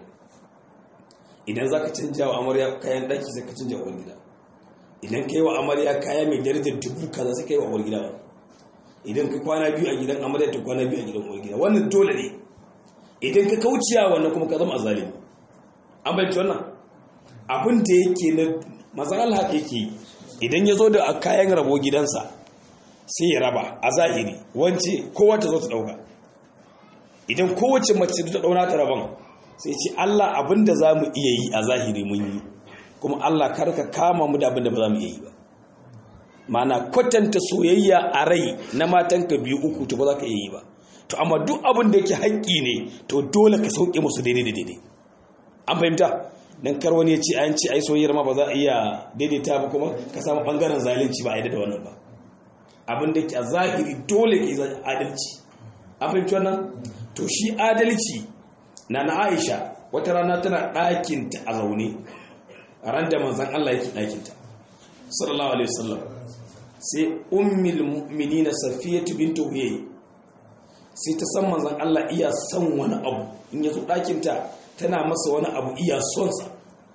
idan za ka canja wa amarya kayan ɗaki sai ka canja wa uwar gida idan ka yi wa amarya kaya mai darajar dubu kaza suka yi wa uwar gida idan ka kwana biyu a gidan amarya ta kwana biyu a gidan uwar gida wannan dole ne idan ka kauciya wannan kuma ka zama azalimi an bayyana wannan abin da yake na mazan Allah yake idan ya zo da kayan rabo gidansa sai ya raba a zahiri wance kowa ta zo ta dauka idan kowace mace ta dauna ta rabon sai ce Allah abin da za mu iya yi a zahiri mun yi kuma Allah karka kama mu da abin da ba za mu iya yi ba mana kwatanta soyayya a rai na matanka biyu uku to ba za ka iya yi ba to amma duk abin da yake haƙƙi ne to dole ka sauke musu daidai da daidai an fahimta dan kar wani ya ce an ce ai soyayyar ma ba za a iya daidaita ba kuma ka samu bangaren zalunci ba a yi da wannan ba abin da ke a zahiri dole ke adalci an fahimci wannan to shi adalci na na Aisha wata rana tana ɗakinta a zaune a ran da manzan Allah yake ɗakinta sallallahu alaihi wasallam sai ummul mu'minina safiyatu bintu huyay sai ta san manzan Allah iya son wani abu in yazo ɗakinta tana masa wani abu iya son sa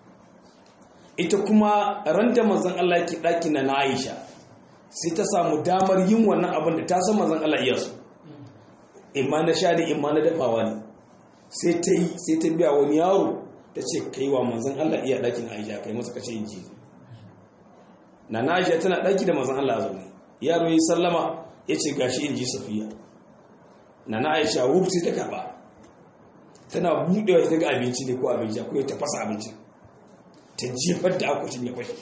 ita kuma ran da manzan Allah yake ɗakin na Aisha sai ta samu damar yin wannan abin da ta san manzan Allah iya so imma na sha ne imma na dafawa ne sai ta yi sai ta biya wani yaro ta ce kai wa manzan Allah iya ɗakin Aisha kai masa kace in ji na na Aisha tana ɗaki da manzan Allah a zaune yaro yi sallama ya ce gashi in ji Safiya na na Aisha wuf sai ta karɓa tana buɗewa ta ga abinci ne ko abinci ko ta fasa abinci ta jefar da akwatin ya kwashe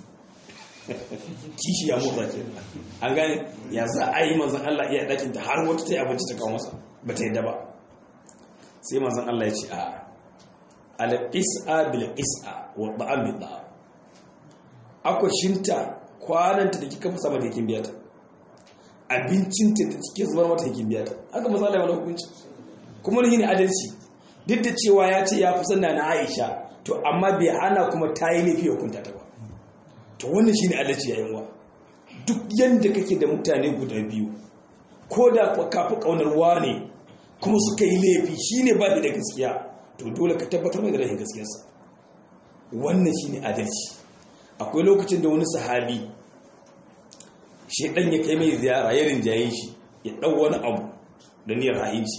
kishi ya motsa ke an gane ya za a yi manzan Allah iya ɗakin ta har wata ta yi abinci ta kawo masa ba ta yadda ba sai manzan Allah ya ce a al-is'a bil is'a wa da'am bil da'am akwashinta kwananta da kika fasa mata yakin biyata abincinta da kike zubar mata yakin biyata haka manzan Allah ya mana hukunci kuma ne ne adalci duk da cewa ya ce ya fi sanna na Aisha to amma bai hana kuma ta yi laifi hukunta ta ba to wannan shine adalci yayin wa duk yanda kake da mutane guda biyu ko da kafi kaunar ne kuma suka yi laifi shine ba da gaskiya to dole ka tabbatar da rashin gaskiyarsa wannan shine adalci akwai lokacin da wani sahabi shedan ya kai mai ziyara ya rinjaye shi ya dau wani abu da niyyar ha'inci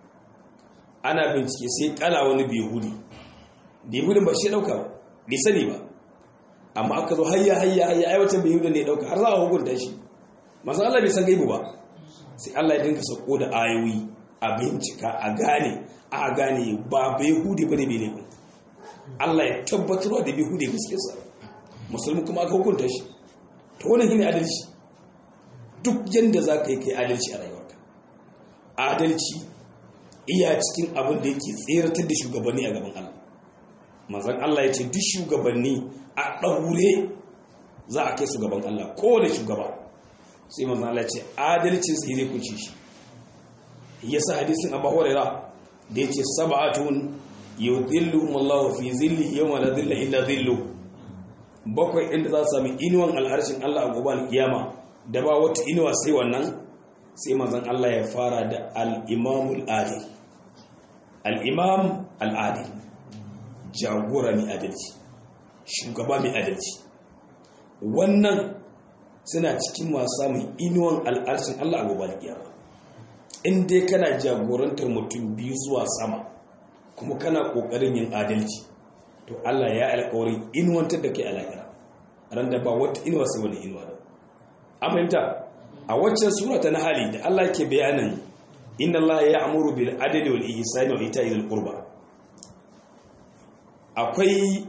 ana bincike sai kala wani bihudi bihudin ba shi dauka ba bai sani ba amma aka zo hayya hayya hayya aiwatan bihudin ne dauka har za a hukunta shi masu Allah bai san gaibu ba sai Allah ya dinka sako da ayoyi a bincika a gane a gane ba bai hudi bane bai ne Allah ya tabbatar da bai hudi gaskiyarsa musulmi kuma aka hukunta shi to wannan shine adalci duk yanda za ka yi kai adalci a rayuwarka adalci iya cikin abin da yake tseratar da shugabanni a gaban Allah manzon Allah ya ce duk shugabanni a ɗaure za a kai su gaban Allah kowane shugaba sai manzon Allah ya ce adalcin sai zai kunce shi yasa hadisin Abu Hurairah da yace sab'atun yudhilluhum Allah fi zillihi yawma la dhilla illa dhillu bakwai inda za su sami inuwan al'arshin Allah a gobe alkiyama da ba wata inuwa sai wannan sai manzon Allah ya fara da al-imamul adil al-imam al-adil jagora mai adalci shugaba mai adalci wannan suna cikin masu samun inuwan al'arshin Allah a gobe alkiyama in dai kana jagorantar mutum biyu zuwa sama kuma kana kokarin yin adalci to Allah ya alƙawarin inuwantar da kai a lahira ran da ba wata inuwa sai wani inuwa da an fahimta a waccan sura ta hali da Allah ke bayanin inna Allah ya amuru bil adli wal ihsani wa ita'i dhil qurba akwai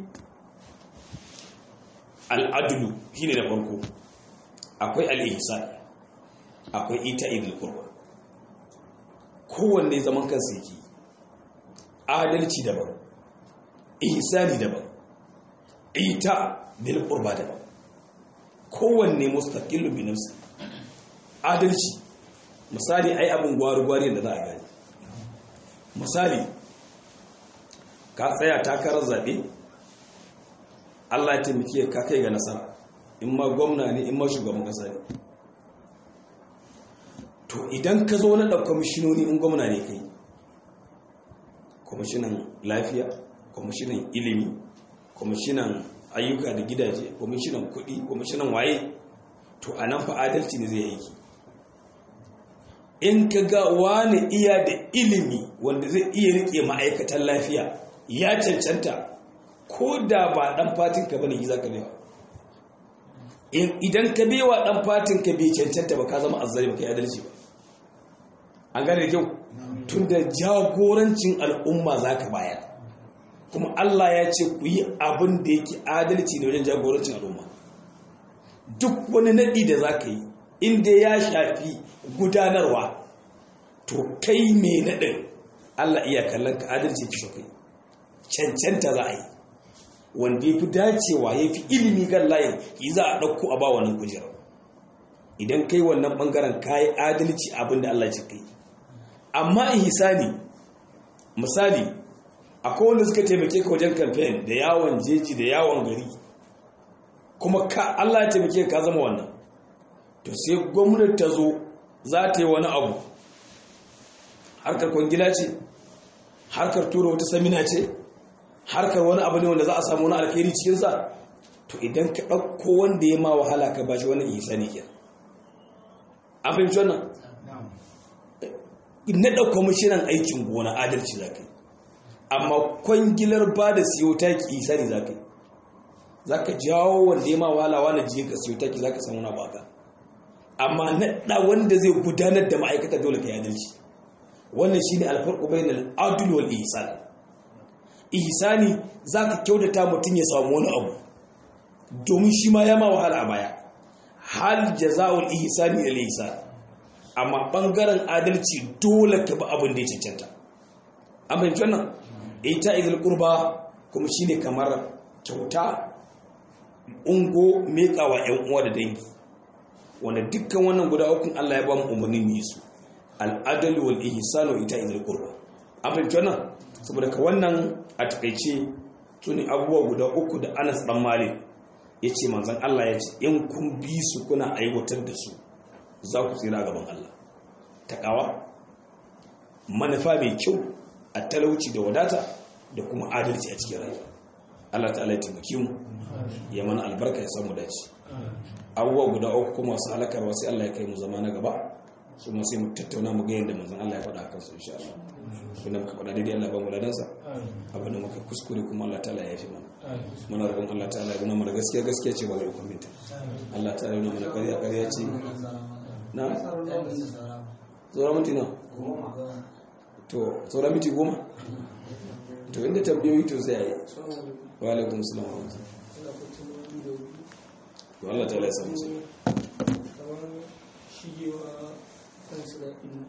al adlu shine da farko akwai al ihsan akwai ita'i dhil qurba kowanne zaman kansa yake adalci daban ihsani daban ita bil qurba daban kowanne mustaqillu bi nafsi adalci misali ai abin gwari-gwari da za a gani misali ka tsaya takarar zaɓe Allah ya taimake ka kai ga nasara in ma gwamna ne in ma shugaban kasa ne to idan ka zo na ɗan kwamishinoni in gwamna ne kai kwamishinan lafiya kwamishinan ilimi kwamishinan ayyuka da gidaje kwamishinan kuɗi kwamishinan waye to a nan fa adalci ne zai aiki in ka ga wani iya da ilimi wanda zai iya riƙe ma'aikatan lafiya ya cancanta ko da ba ɗan fatin ka bane za ka bewa idan ka bewa ɗan fatin ka bai cancanta ba ka zama azzari ba ka yi adalci ba an gane da kyau tun da jagorancin al'umma za ka bayar kuma Allah ya ce ku yi abin da yake adalci ne wajen jagorancin al'umma duk wani naɗi da za ka yi inda ya shafi gudanarwa to kai mai naɗin Allah iya kallon ka adalci ki so kai cancanta za a yi wanda ya fi dacewa ya fi ilimi kan layin yi za a ɗauko a ba wannan kujerar idan kai wannan ɓangaren ka yi adalci abin da Allah ya ce kai amma ihsani misali akwai wanda suka taimake ka wajen kamfen da yawon jeji da yawon gari kuma ka Allah ya taimake ka zama wannan to sai gwamnati ta zo za ta yi wani abu harkar kwangila ce harkar tura wata samina ce harkar wani abu ne wanda za a samu wani alkhairi cikinsa to idan ka ɗauko wanda ya ma wahala ka bashi wani ihsani ke an fahimci wannan na ɗauka mashinan aikin gona adalci za ka yi amma kwangilar ba da siyo taki isa ne za ka yi za ka jawo wanda ya ma walawa na jiye ka siyo taki za ka samu na baka amma naɗa wanda zai gudanar da ma'aikata dole ka yi adalci wannan shi ne alfarko bai na al'adul wal ihsan ihsani za ka kyautata mutum ya samu wani abu domin shi ma ya ma wahala a baya hal jaza'ul ihsani al ihsan amma bangaren adalci dole ka bi abin da ya cancanta an fahimci wannan ita izil kurba kuma shine kamar kyauta ungo mekawa yan uwa da dangi wanda dukkan wannan guda ukun Allah ya ba mu umarni mu yi su al'adalu wal ihsanu ita izil kurba an fahimci wannan saboda ka wannan a takaice tuni abubuwa guda uku da Anas dan Malik yace manzon Allah ya ce in kun bi su kuna aiwatar da su za ku tsira gaban Allah taƙawa manufa mai kyau a talauci da wadata da kuma adalci a cikin rayuwa Allah ta'ala ya taimake mu ya mana albarka ya samu dace abubuwa guda uku kuma wasu halakarwa sai Allah ya kai mu zama na gaba su ma sai mu tattauna mu ga yadda manzon Allah ya faɗa akan su insha Allah abin da muka faɗa daidai Allah ba mu ladansa abin da muka kuskure kuma Allah ta'ala ya yafi mana muna roƙon Allah ta'ala ya nuna mana gaskiya gaskiya ce ba mai hukuminta Allah ta'ala ya nuna mana ƙarya ƙarya ce na tsoron minti na to tsoron minti goma to inda tambayoyi to sai yi wa alaikun salam wa rahmatullahi Allah ta'ala ya samu sai kamar shigewa kan siraɗin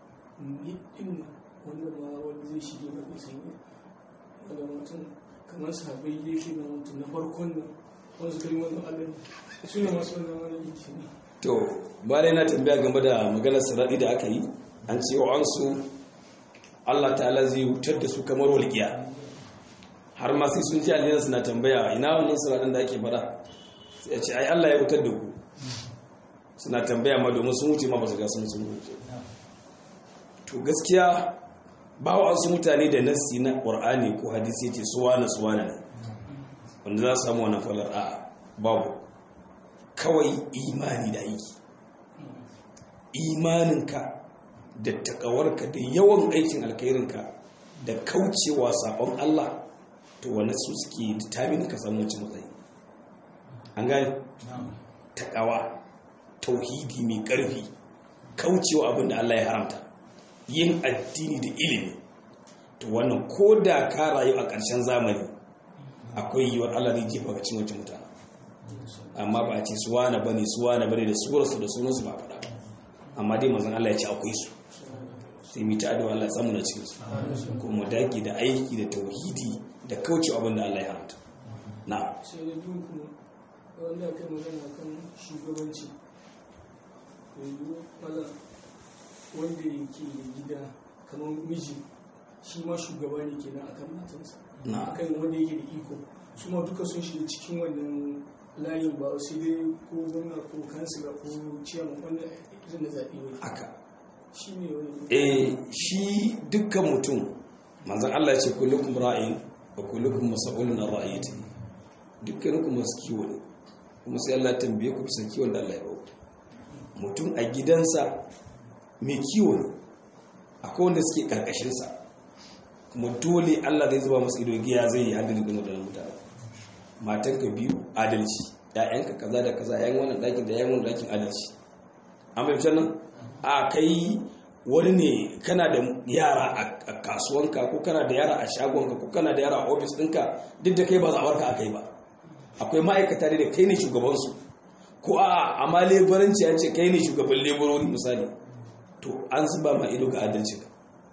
ɗin wanda ma wanda zai shige na kusan yi wanda mutum kamar sabai ya ke na mutum na farkon nan wanda suka yi wannan alin su ne masu wannan wani yake ne to bayan na tambaya game da maganar siradi da aka yi an ce wa an su Allah ta'ala zai wutar da su kamar walƙiya har ma sai sun ji aljanna suna tambaya ina wannan siradin da ake fada sai ya ce ai Allah ya wutar da ku suna tambaya ma domin sun wuce ma ba su ga sun sun wuce to gaskiya ba wa su mutane da nassi na Qur'ani ko hadisi yace suwana suwana ne wanda za su samu wannan falar a babu kawai imani da aiki imaninka da takawarka da yawan aikin alkhairinka da kaucewa sabon Allah to wani su suke determine ka samu wacce matsayi an gani takawa tauhidi mai karfi kaucewa abin da Allah ya haramta yin addini da ilimi to wannan ko da ka rayu a ƙarshen zamani akwai yiwuwar Allah zai jefa ga cin wacce mutane amma ba a ce suwana bane suwana bane da surarsu da sunansu ba faɗa amma dai manzon Allah ya ce akwai su sai mu ta addu'a Allah ya samu na cikin su kuma daki da aiki da tauhidi da kauce abin da Allah ya haramta na sai da biyu kuma wanda aka yi magana kan shugabanci yanzu mala wanda yake da gida kamar miji shi ma shugaba ne kenan akan matansa Na. akan wanda yake da iko su ma duka sun shiga cikin wannan layin ba sai dai ko gwamna ko kansila ko ciyaman wannan izin da zaɓe ne haka shi ne wani eh shi dukkan mutum manzon Allah ya ce kullukum ra'in wa kullukum mas'ulun an ra'iyati dukkaninku masu kiwo ne kuma sai Allah ya tambaye ku bisa kiwon da Allah ya baku mutum a gidansa mai kiwo ne akwai wanda suke karkashin sa kuma dole Allah zai zuba masa ido giya zai yi adalci ga wadannan mutane matanka biyu adalci ƴaƴanka kaza da kaza ƴaƴan wannan ɗakin da ƴaƴan wannan ɗakin adalci an bai nan a kai wani ne kana da yara a kasuwanka ko kana da yara a shagonka ko kana da yara a ofis ɗinka duk da kai ba zaɓarka a kai ba akwai ma'aikata da kai ne shugabansu ko a amma leburanci an ce kai ne shugaban leburori misali to an zuba ma ido ga adalci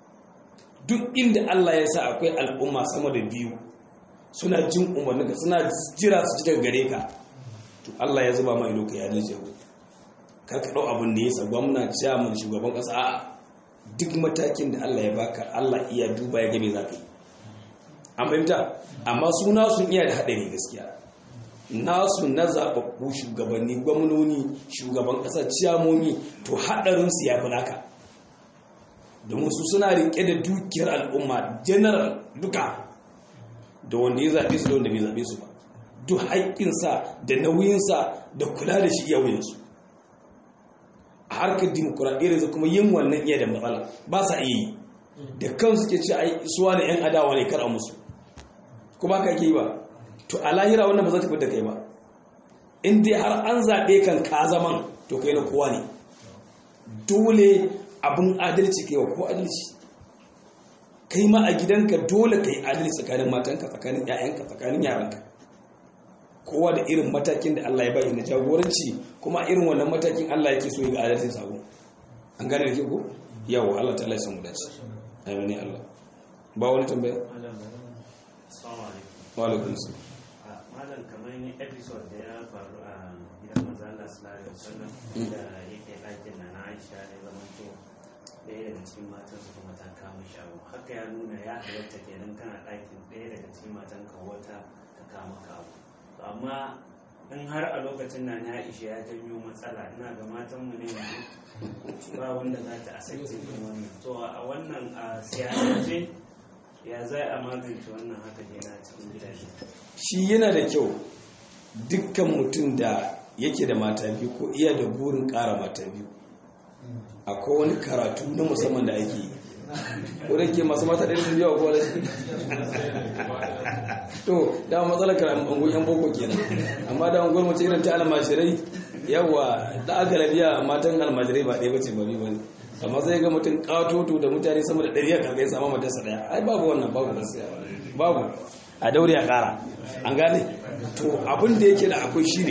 duk inda Allah ya sa akwai al'umma sama da biyu suna jin umarninka suna jira su ci daga gare ka to Allah ya zuba ma ido ka ya adalci kar ka ɗau abin da ya sa gwamna jamus shugaban ƙasa a duk matakin da Allah ya baka Allah iya duba ya gabe za ka yi an fahimta amma suna sun iya da haɗari gaskiya nasu na zaɓaɓɓu shugabanni gwamnoni shugaban ƙasa ciyamomi to haɗarinsu ya fi naka domin su suna riƙe da dukiyar al'umma general duka da wanda ya zaɓe su da wanda bai zaɓe su ba duk haƙƙinsa da nauyinsa da kula da shi yawinsu a harkar dimokuraɗiyya da kuma yin wannan iya da matsala ba sa iya yi da kansu ke ce ai suwa da 'yan adawa ne kar a musu kuma ka ke ba to a lahira wannan ba za ta fi da kai ba in dai har an zaɓe kan ka zaman to kai na kowa ne dole abin adalci kai wa ko adalci kai ma a gidanka dole ka yi adalci tsakanin matanka tsakanin 'ya'yanka tsakanin yaranka kowa da irin matakin da Allah ya bayi na jagoranci kuma irin wannan matakin Allah yake so ya ga adalcin sabo an gane da ke ko yawa Allah ta Allah ya samu dace amin Allah ba wani tambaya wa alaikum salam malam kamar ni episode da ya faru a gidan manzo Allah sallallahu alaihi wasallam da yake ɗakin na na Aisha ne zaman to ɗaya daga cikin matan su kuma ta kama shi abu haka ya nuna ya halatta kenan kana ɗakin ɗaya daga cikin matan ka wata ta kama ka abu amma in har a lokacin na na Aisha ya janyo matsala ina ga matan mu ne yanzu ba wanda za ta asaice kan wannan to a wannan a siyasance ya zai a magance wannan haka kenan cikin gidaje shi yana da kyau dukkan mutum da yake da mata biyu ko iya da burin ƙara mata biyu akwai wani karatu na musamman da ake yi ko da ke masu mata ɗaya sun yawa ko da to da matsalar karatu yan boko kenan amma da unguwar mace irin ta almajirai yawa da aka labiya matan almajirai ba ɗaya bace ba biyu bane amma sai ga mutum katoto da mutane sama da ɗari a karɓe ya samu matarsa ɗaya ai babu wannan babu gaskiya babu a daure a ƙara an gane to abin da yake da akwai shi ne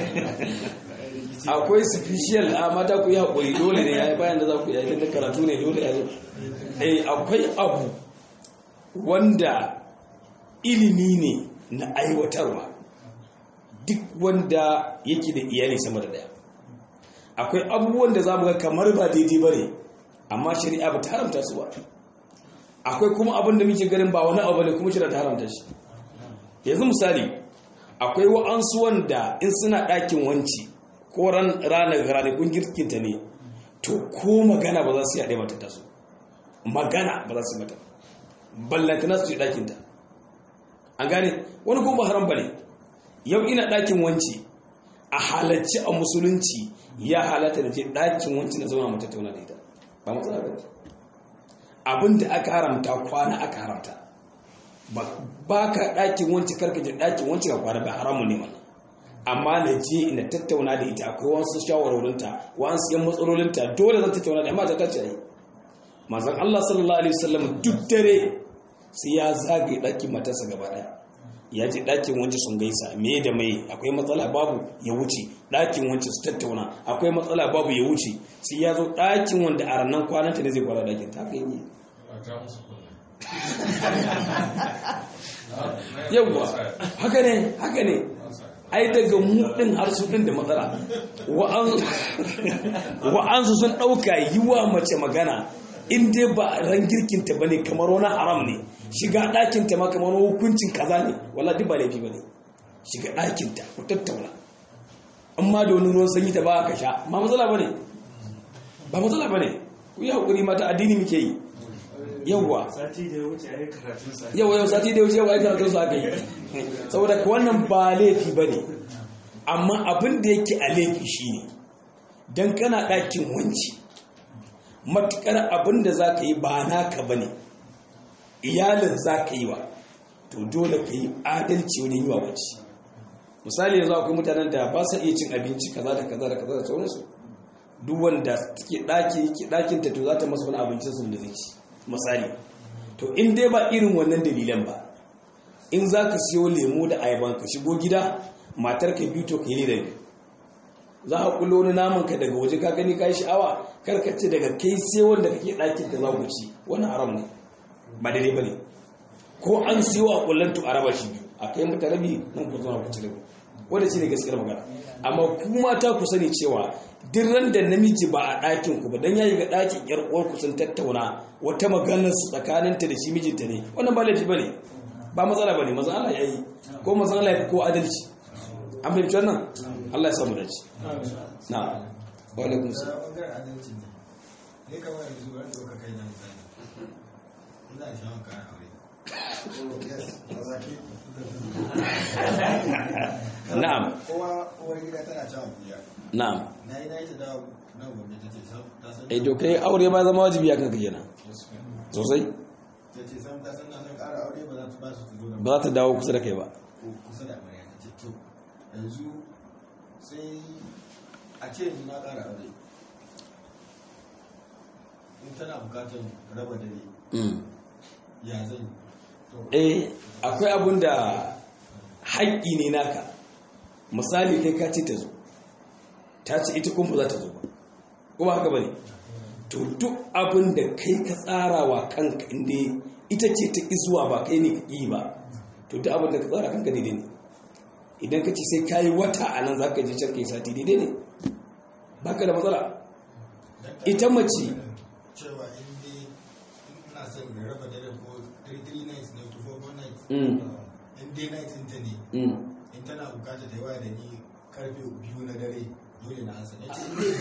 akwai special a mata ku yi haƙuri dole ne ya yi bayan da za ku yi da karatu ne dole ya zo eh akwai abu wanda ilimi ne na aiwatarwa duk wanda yake da iyali sama da daya akwai abubuwan da za mu ga kamar ba daidai ba ne amma shari'a ba ta haramta su ba akwai kuma abin da muke ganin ba wani abu ne kuma shari'a ta haramta shi yanzu misali akwai wa'ansu wanda in suna ɗakin wanci ko ranar ranakun girkinta ne to ko magana ba za su yaɗe mata taso magana ba za su mata ballantana su yi ɗakinta an gane wani kuma haram ba ne yau ina ɗakin wanci a halarci a musulunci ya halatta da je ɗakin wanci na zauna mata tauna da ita ba matsala ba abin da aka haramta kwana aka haramta ba ka ɗakin wanci karka je ɗakin wanci ka kwana ba haramun ne mana amma na je ina tattauna da ita akwai wasu shawarwarinta wasu yan matsalolinta dole zan tattauna da amma ta tace yi manzon Allah sallallahu alaihi wasallam duk dare sai ya zagaye ɗakin matarsa gaba ɗaya ya je ɗakin wancan sun gaisa me da mai akwai matsala babu ya wuce ɗakin wancan su tattauna akwai matsala babu ya wuce sai ya zo ɗakin wanda a ranar kwananta ne zai kwana ɗakin ta kai ne yawwa haka ne haka ne ai daga mu ɗin har su ɗin da matsala wa'ansu sun ɗauka yi wa mace magana in dai ba ran girkinta ba ne kamar wani haram ne shiga ɗakin ta ma kamar hukuncin kaza ne wala duk ba laifi bane shiga ɗakin ta ku tattauna amma da wani ruwan sanyi ta ba ka sha ba matsala bane ba matsala bane ku yi hakuri mata addini muke yi yawwa sati da ya wuce a yi karatun sa yau yau sati da wuce wai karatun su aka yi saboda ka wannan ba laifi ba ne amma abin da yake a laifi shi ne don kana ɗakin wanci matuƙar abin da za ka yi ba naka ba ne iyalin za ka yi wa to dole ka yi adalci wajen yi wa wanci misali yanzu akwai mutanen da ba sa iya cin abinci kaza da kaza da kaza da sauransu duk wanda take ɗaki yake ɗakin ta to za ta masa wani abincin sun da zai ci misali to in dai ba irin wannan dalilan ba in za ka siyo lemo da ayaban ka shigo gida matar ka biyu to ka yi da za a kullo wani naman ka daga waje ka gani ka yi sha'awa kar ka ce daga kai sai wanda kake ɗakin da za ku ci wani haram ne ba daidai ba ne ko an siyo a kullum to a raba shi biyu a kai mata rabi nan ku zo ku ci rabi wanda shi ne gaskiyar magana amma ku mata ku sani cewa duk ran da namiji ba a ɗakin ku ba dan yayi ga ɗakin yar uwar ku sun tattauna wata maganar su tsakaninta da shi mijinta ne wannan ba laifi bane ba matsala bane maza Allah yayi ko maza Allah ya ko adalci an fahimci wannan Allah ya samu dace na wa alaikum salam bangaren adalci ne ne kamar yanzu wani doka kai na misali ina da shawon kayan aure na'am kowa uwar gida tana cewa biya na'am na yi na yi ta dawo nan gobe ta ce sam ta san eh to kai aure ma zama wajibi akan ka kenan sosai ta ce sam ta san na son ƙara aure ba za ta ba su ta zo da ba za ta dawo kusa da kai ba ko kusa da amarya ta ce to yanzu sai a ce yanzu na ƙara aure in tana bukatar raba dare Mm. ya zan yi to eh akwai abun da haƙƙi ne naka misali kai ka ce ta zo ta ce ita kuma ba za ta zo ba kuma haka bane to duk abin da kai ka tsara wa kanka inda ita ce ta zuwa ba kai ne ka ƙi ba to duk abin da ka tsara kanka daidai ne idan ka ce sai ka yi wata a nan za ka je can ka yi sati daidai ne ba ka da matsala ita mace cewa in dai ina son in raba dare ko 3 nights ne ko 4 nights Mm. in dai nights in ta ne mm, in tana bukata ta yi waya da ni karfe biyu na dare dole na ansa na ce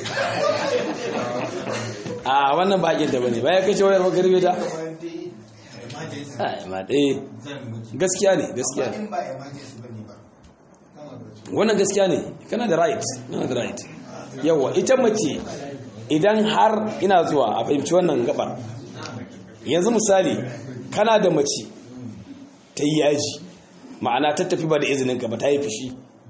a wannan ba haƙinta ba ne ba ya kashe wayar magarbe ta kamar dai emergency Ai, ma ɗaya zan mutu gaskiya ne gaskiya amma ne in ba emergency ba ne ba wannan gaskiya ne kana da right kana da right yawa ita mace idan har ina zuwa a fahimci wannan gabar yanzu misali kana da mace ta yi yaji ma'ana ta tafi ba da izinin ka ba ta yi fushi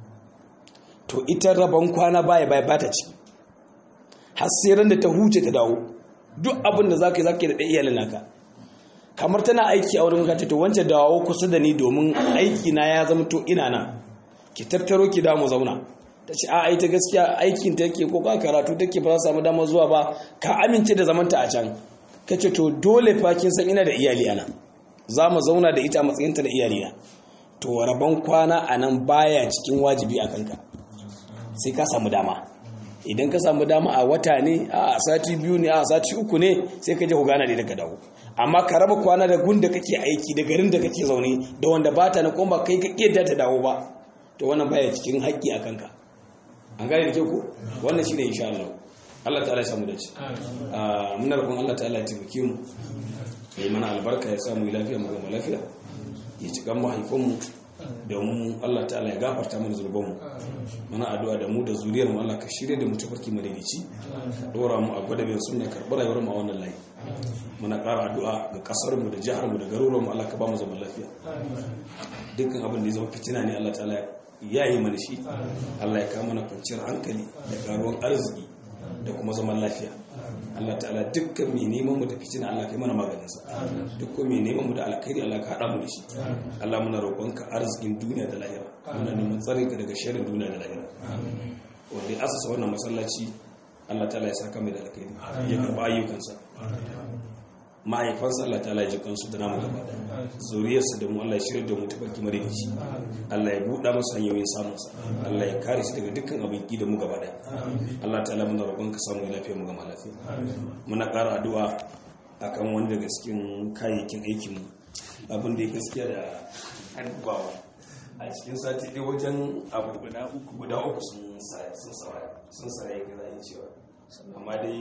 to ita rabon kwana baya baya ba ta ci har sai ran da ta huce ta dawo duk abin da zaka yi zaka yi da ɗaya iyalin naka kamar tana aiki a wurin gata to wancan dawo kusa da ni domin aiki na ya zama to ina nan ki tattaro ki da mu zauna ta ce a ita gaskiya aikin ta yake ko ka karatu take ba za samu dama zuwa ba ka amince da zamanta a can ka ce to dole fa kin san ina da iyali ana za mu zauna da ita a matsayinta da iyali na to rabon kwana a nan baya cikin wajibi a kanka sai ka samu dama idan ka samu dama a wata ne a sati biyu ne a sati uku ne sai ka je ku gana da daga dawo amma ka raba kwana da gun da kake aiki da garin da kake zaune da wanda ba ta na kuma ba kai ka kiyar ta dawo ba to wannan baya cikin haƙƙi a kanka an gane da ke ku wannan shine insha Allah Allah ta'ala ya samu dace a muna roƙon Allah ta'ala ya taimake mu ya yi mana albarka ya samu lafiya mu gama lafiya ya ci kan mahaifinmu da mu Allah ta'ala ya gafarta mana zurbanmu mana addu'a da mu da zuriyar mu Allah ka shirye da mu tafarki madaidaici ka dora mu a gwadabin sunna karɓar rayuwar mu a wannan layi muna ƙara addu'a ga ƙasar mu da jihar mu da garuruwan mu Allah ka ba mu zaman lafiya dukkan abin da ya zama fitina ne Allah ta'ala ya yi mana shi Allah ya kawo mana kwanciyar hankali da karuwan arziki da kuma zaman lafiya Allah ta'ala dukkan mai neman mu da fitina Allah kai mana maganinsa dukkan mai neman mu da alkhairi Allah ka haɗa mu da shi Allah muna roƙonka arzikin duniya da lahira muna neman tsarin ka daga sharrin duniya da lahira wanda ya asasa wannan masallaci Allah ta'ala ya saka mai da alkhairi ya karɓa ayyukansa mahaifansa Allah ta'ala ya ji kansu da namu gaba daya zuriyarsa da mu Allah ya shirya da mu tafarki maridici Allah ya buɗa masa hanyoyin samunsa Allah ya kare shi daga dukkan abin ki da mu gaba daya Allah ta'ala muna roƙon ka samu lafiya mu gama lafiya muna ƙara addu'a akan wani daga cikin kayayyakin aikin mu abin da ya gaskiya da hannubawa a cikin sati ɗaya wajen abu guda uku guda uku sun sa sun sa sun sa ya ga cewa amma dai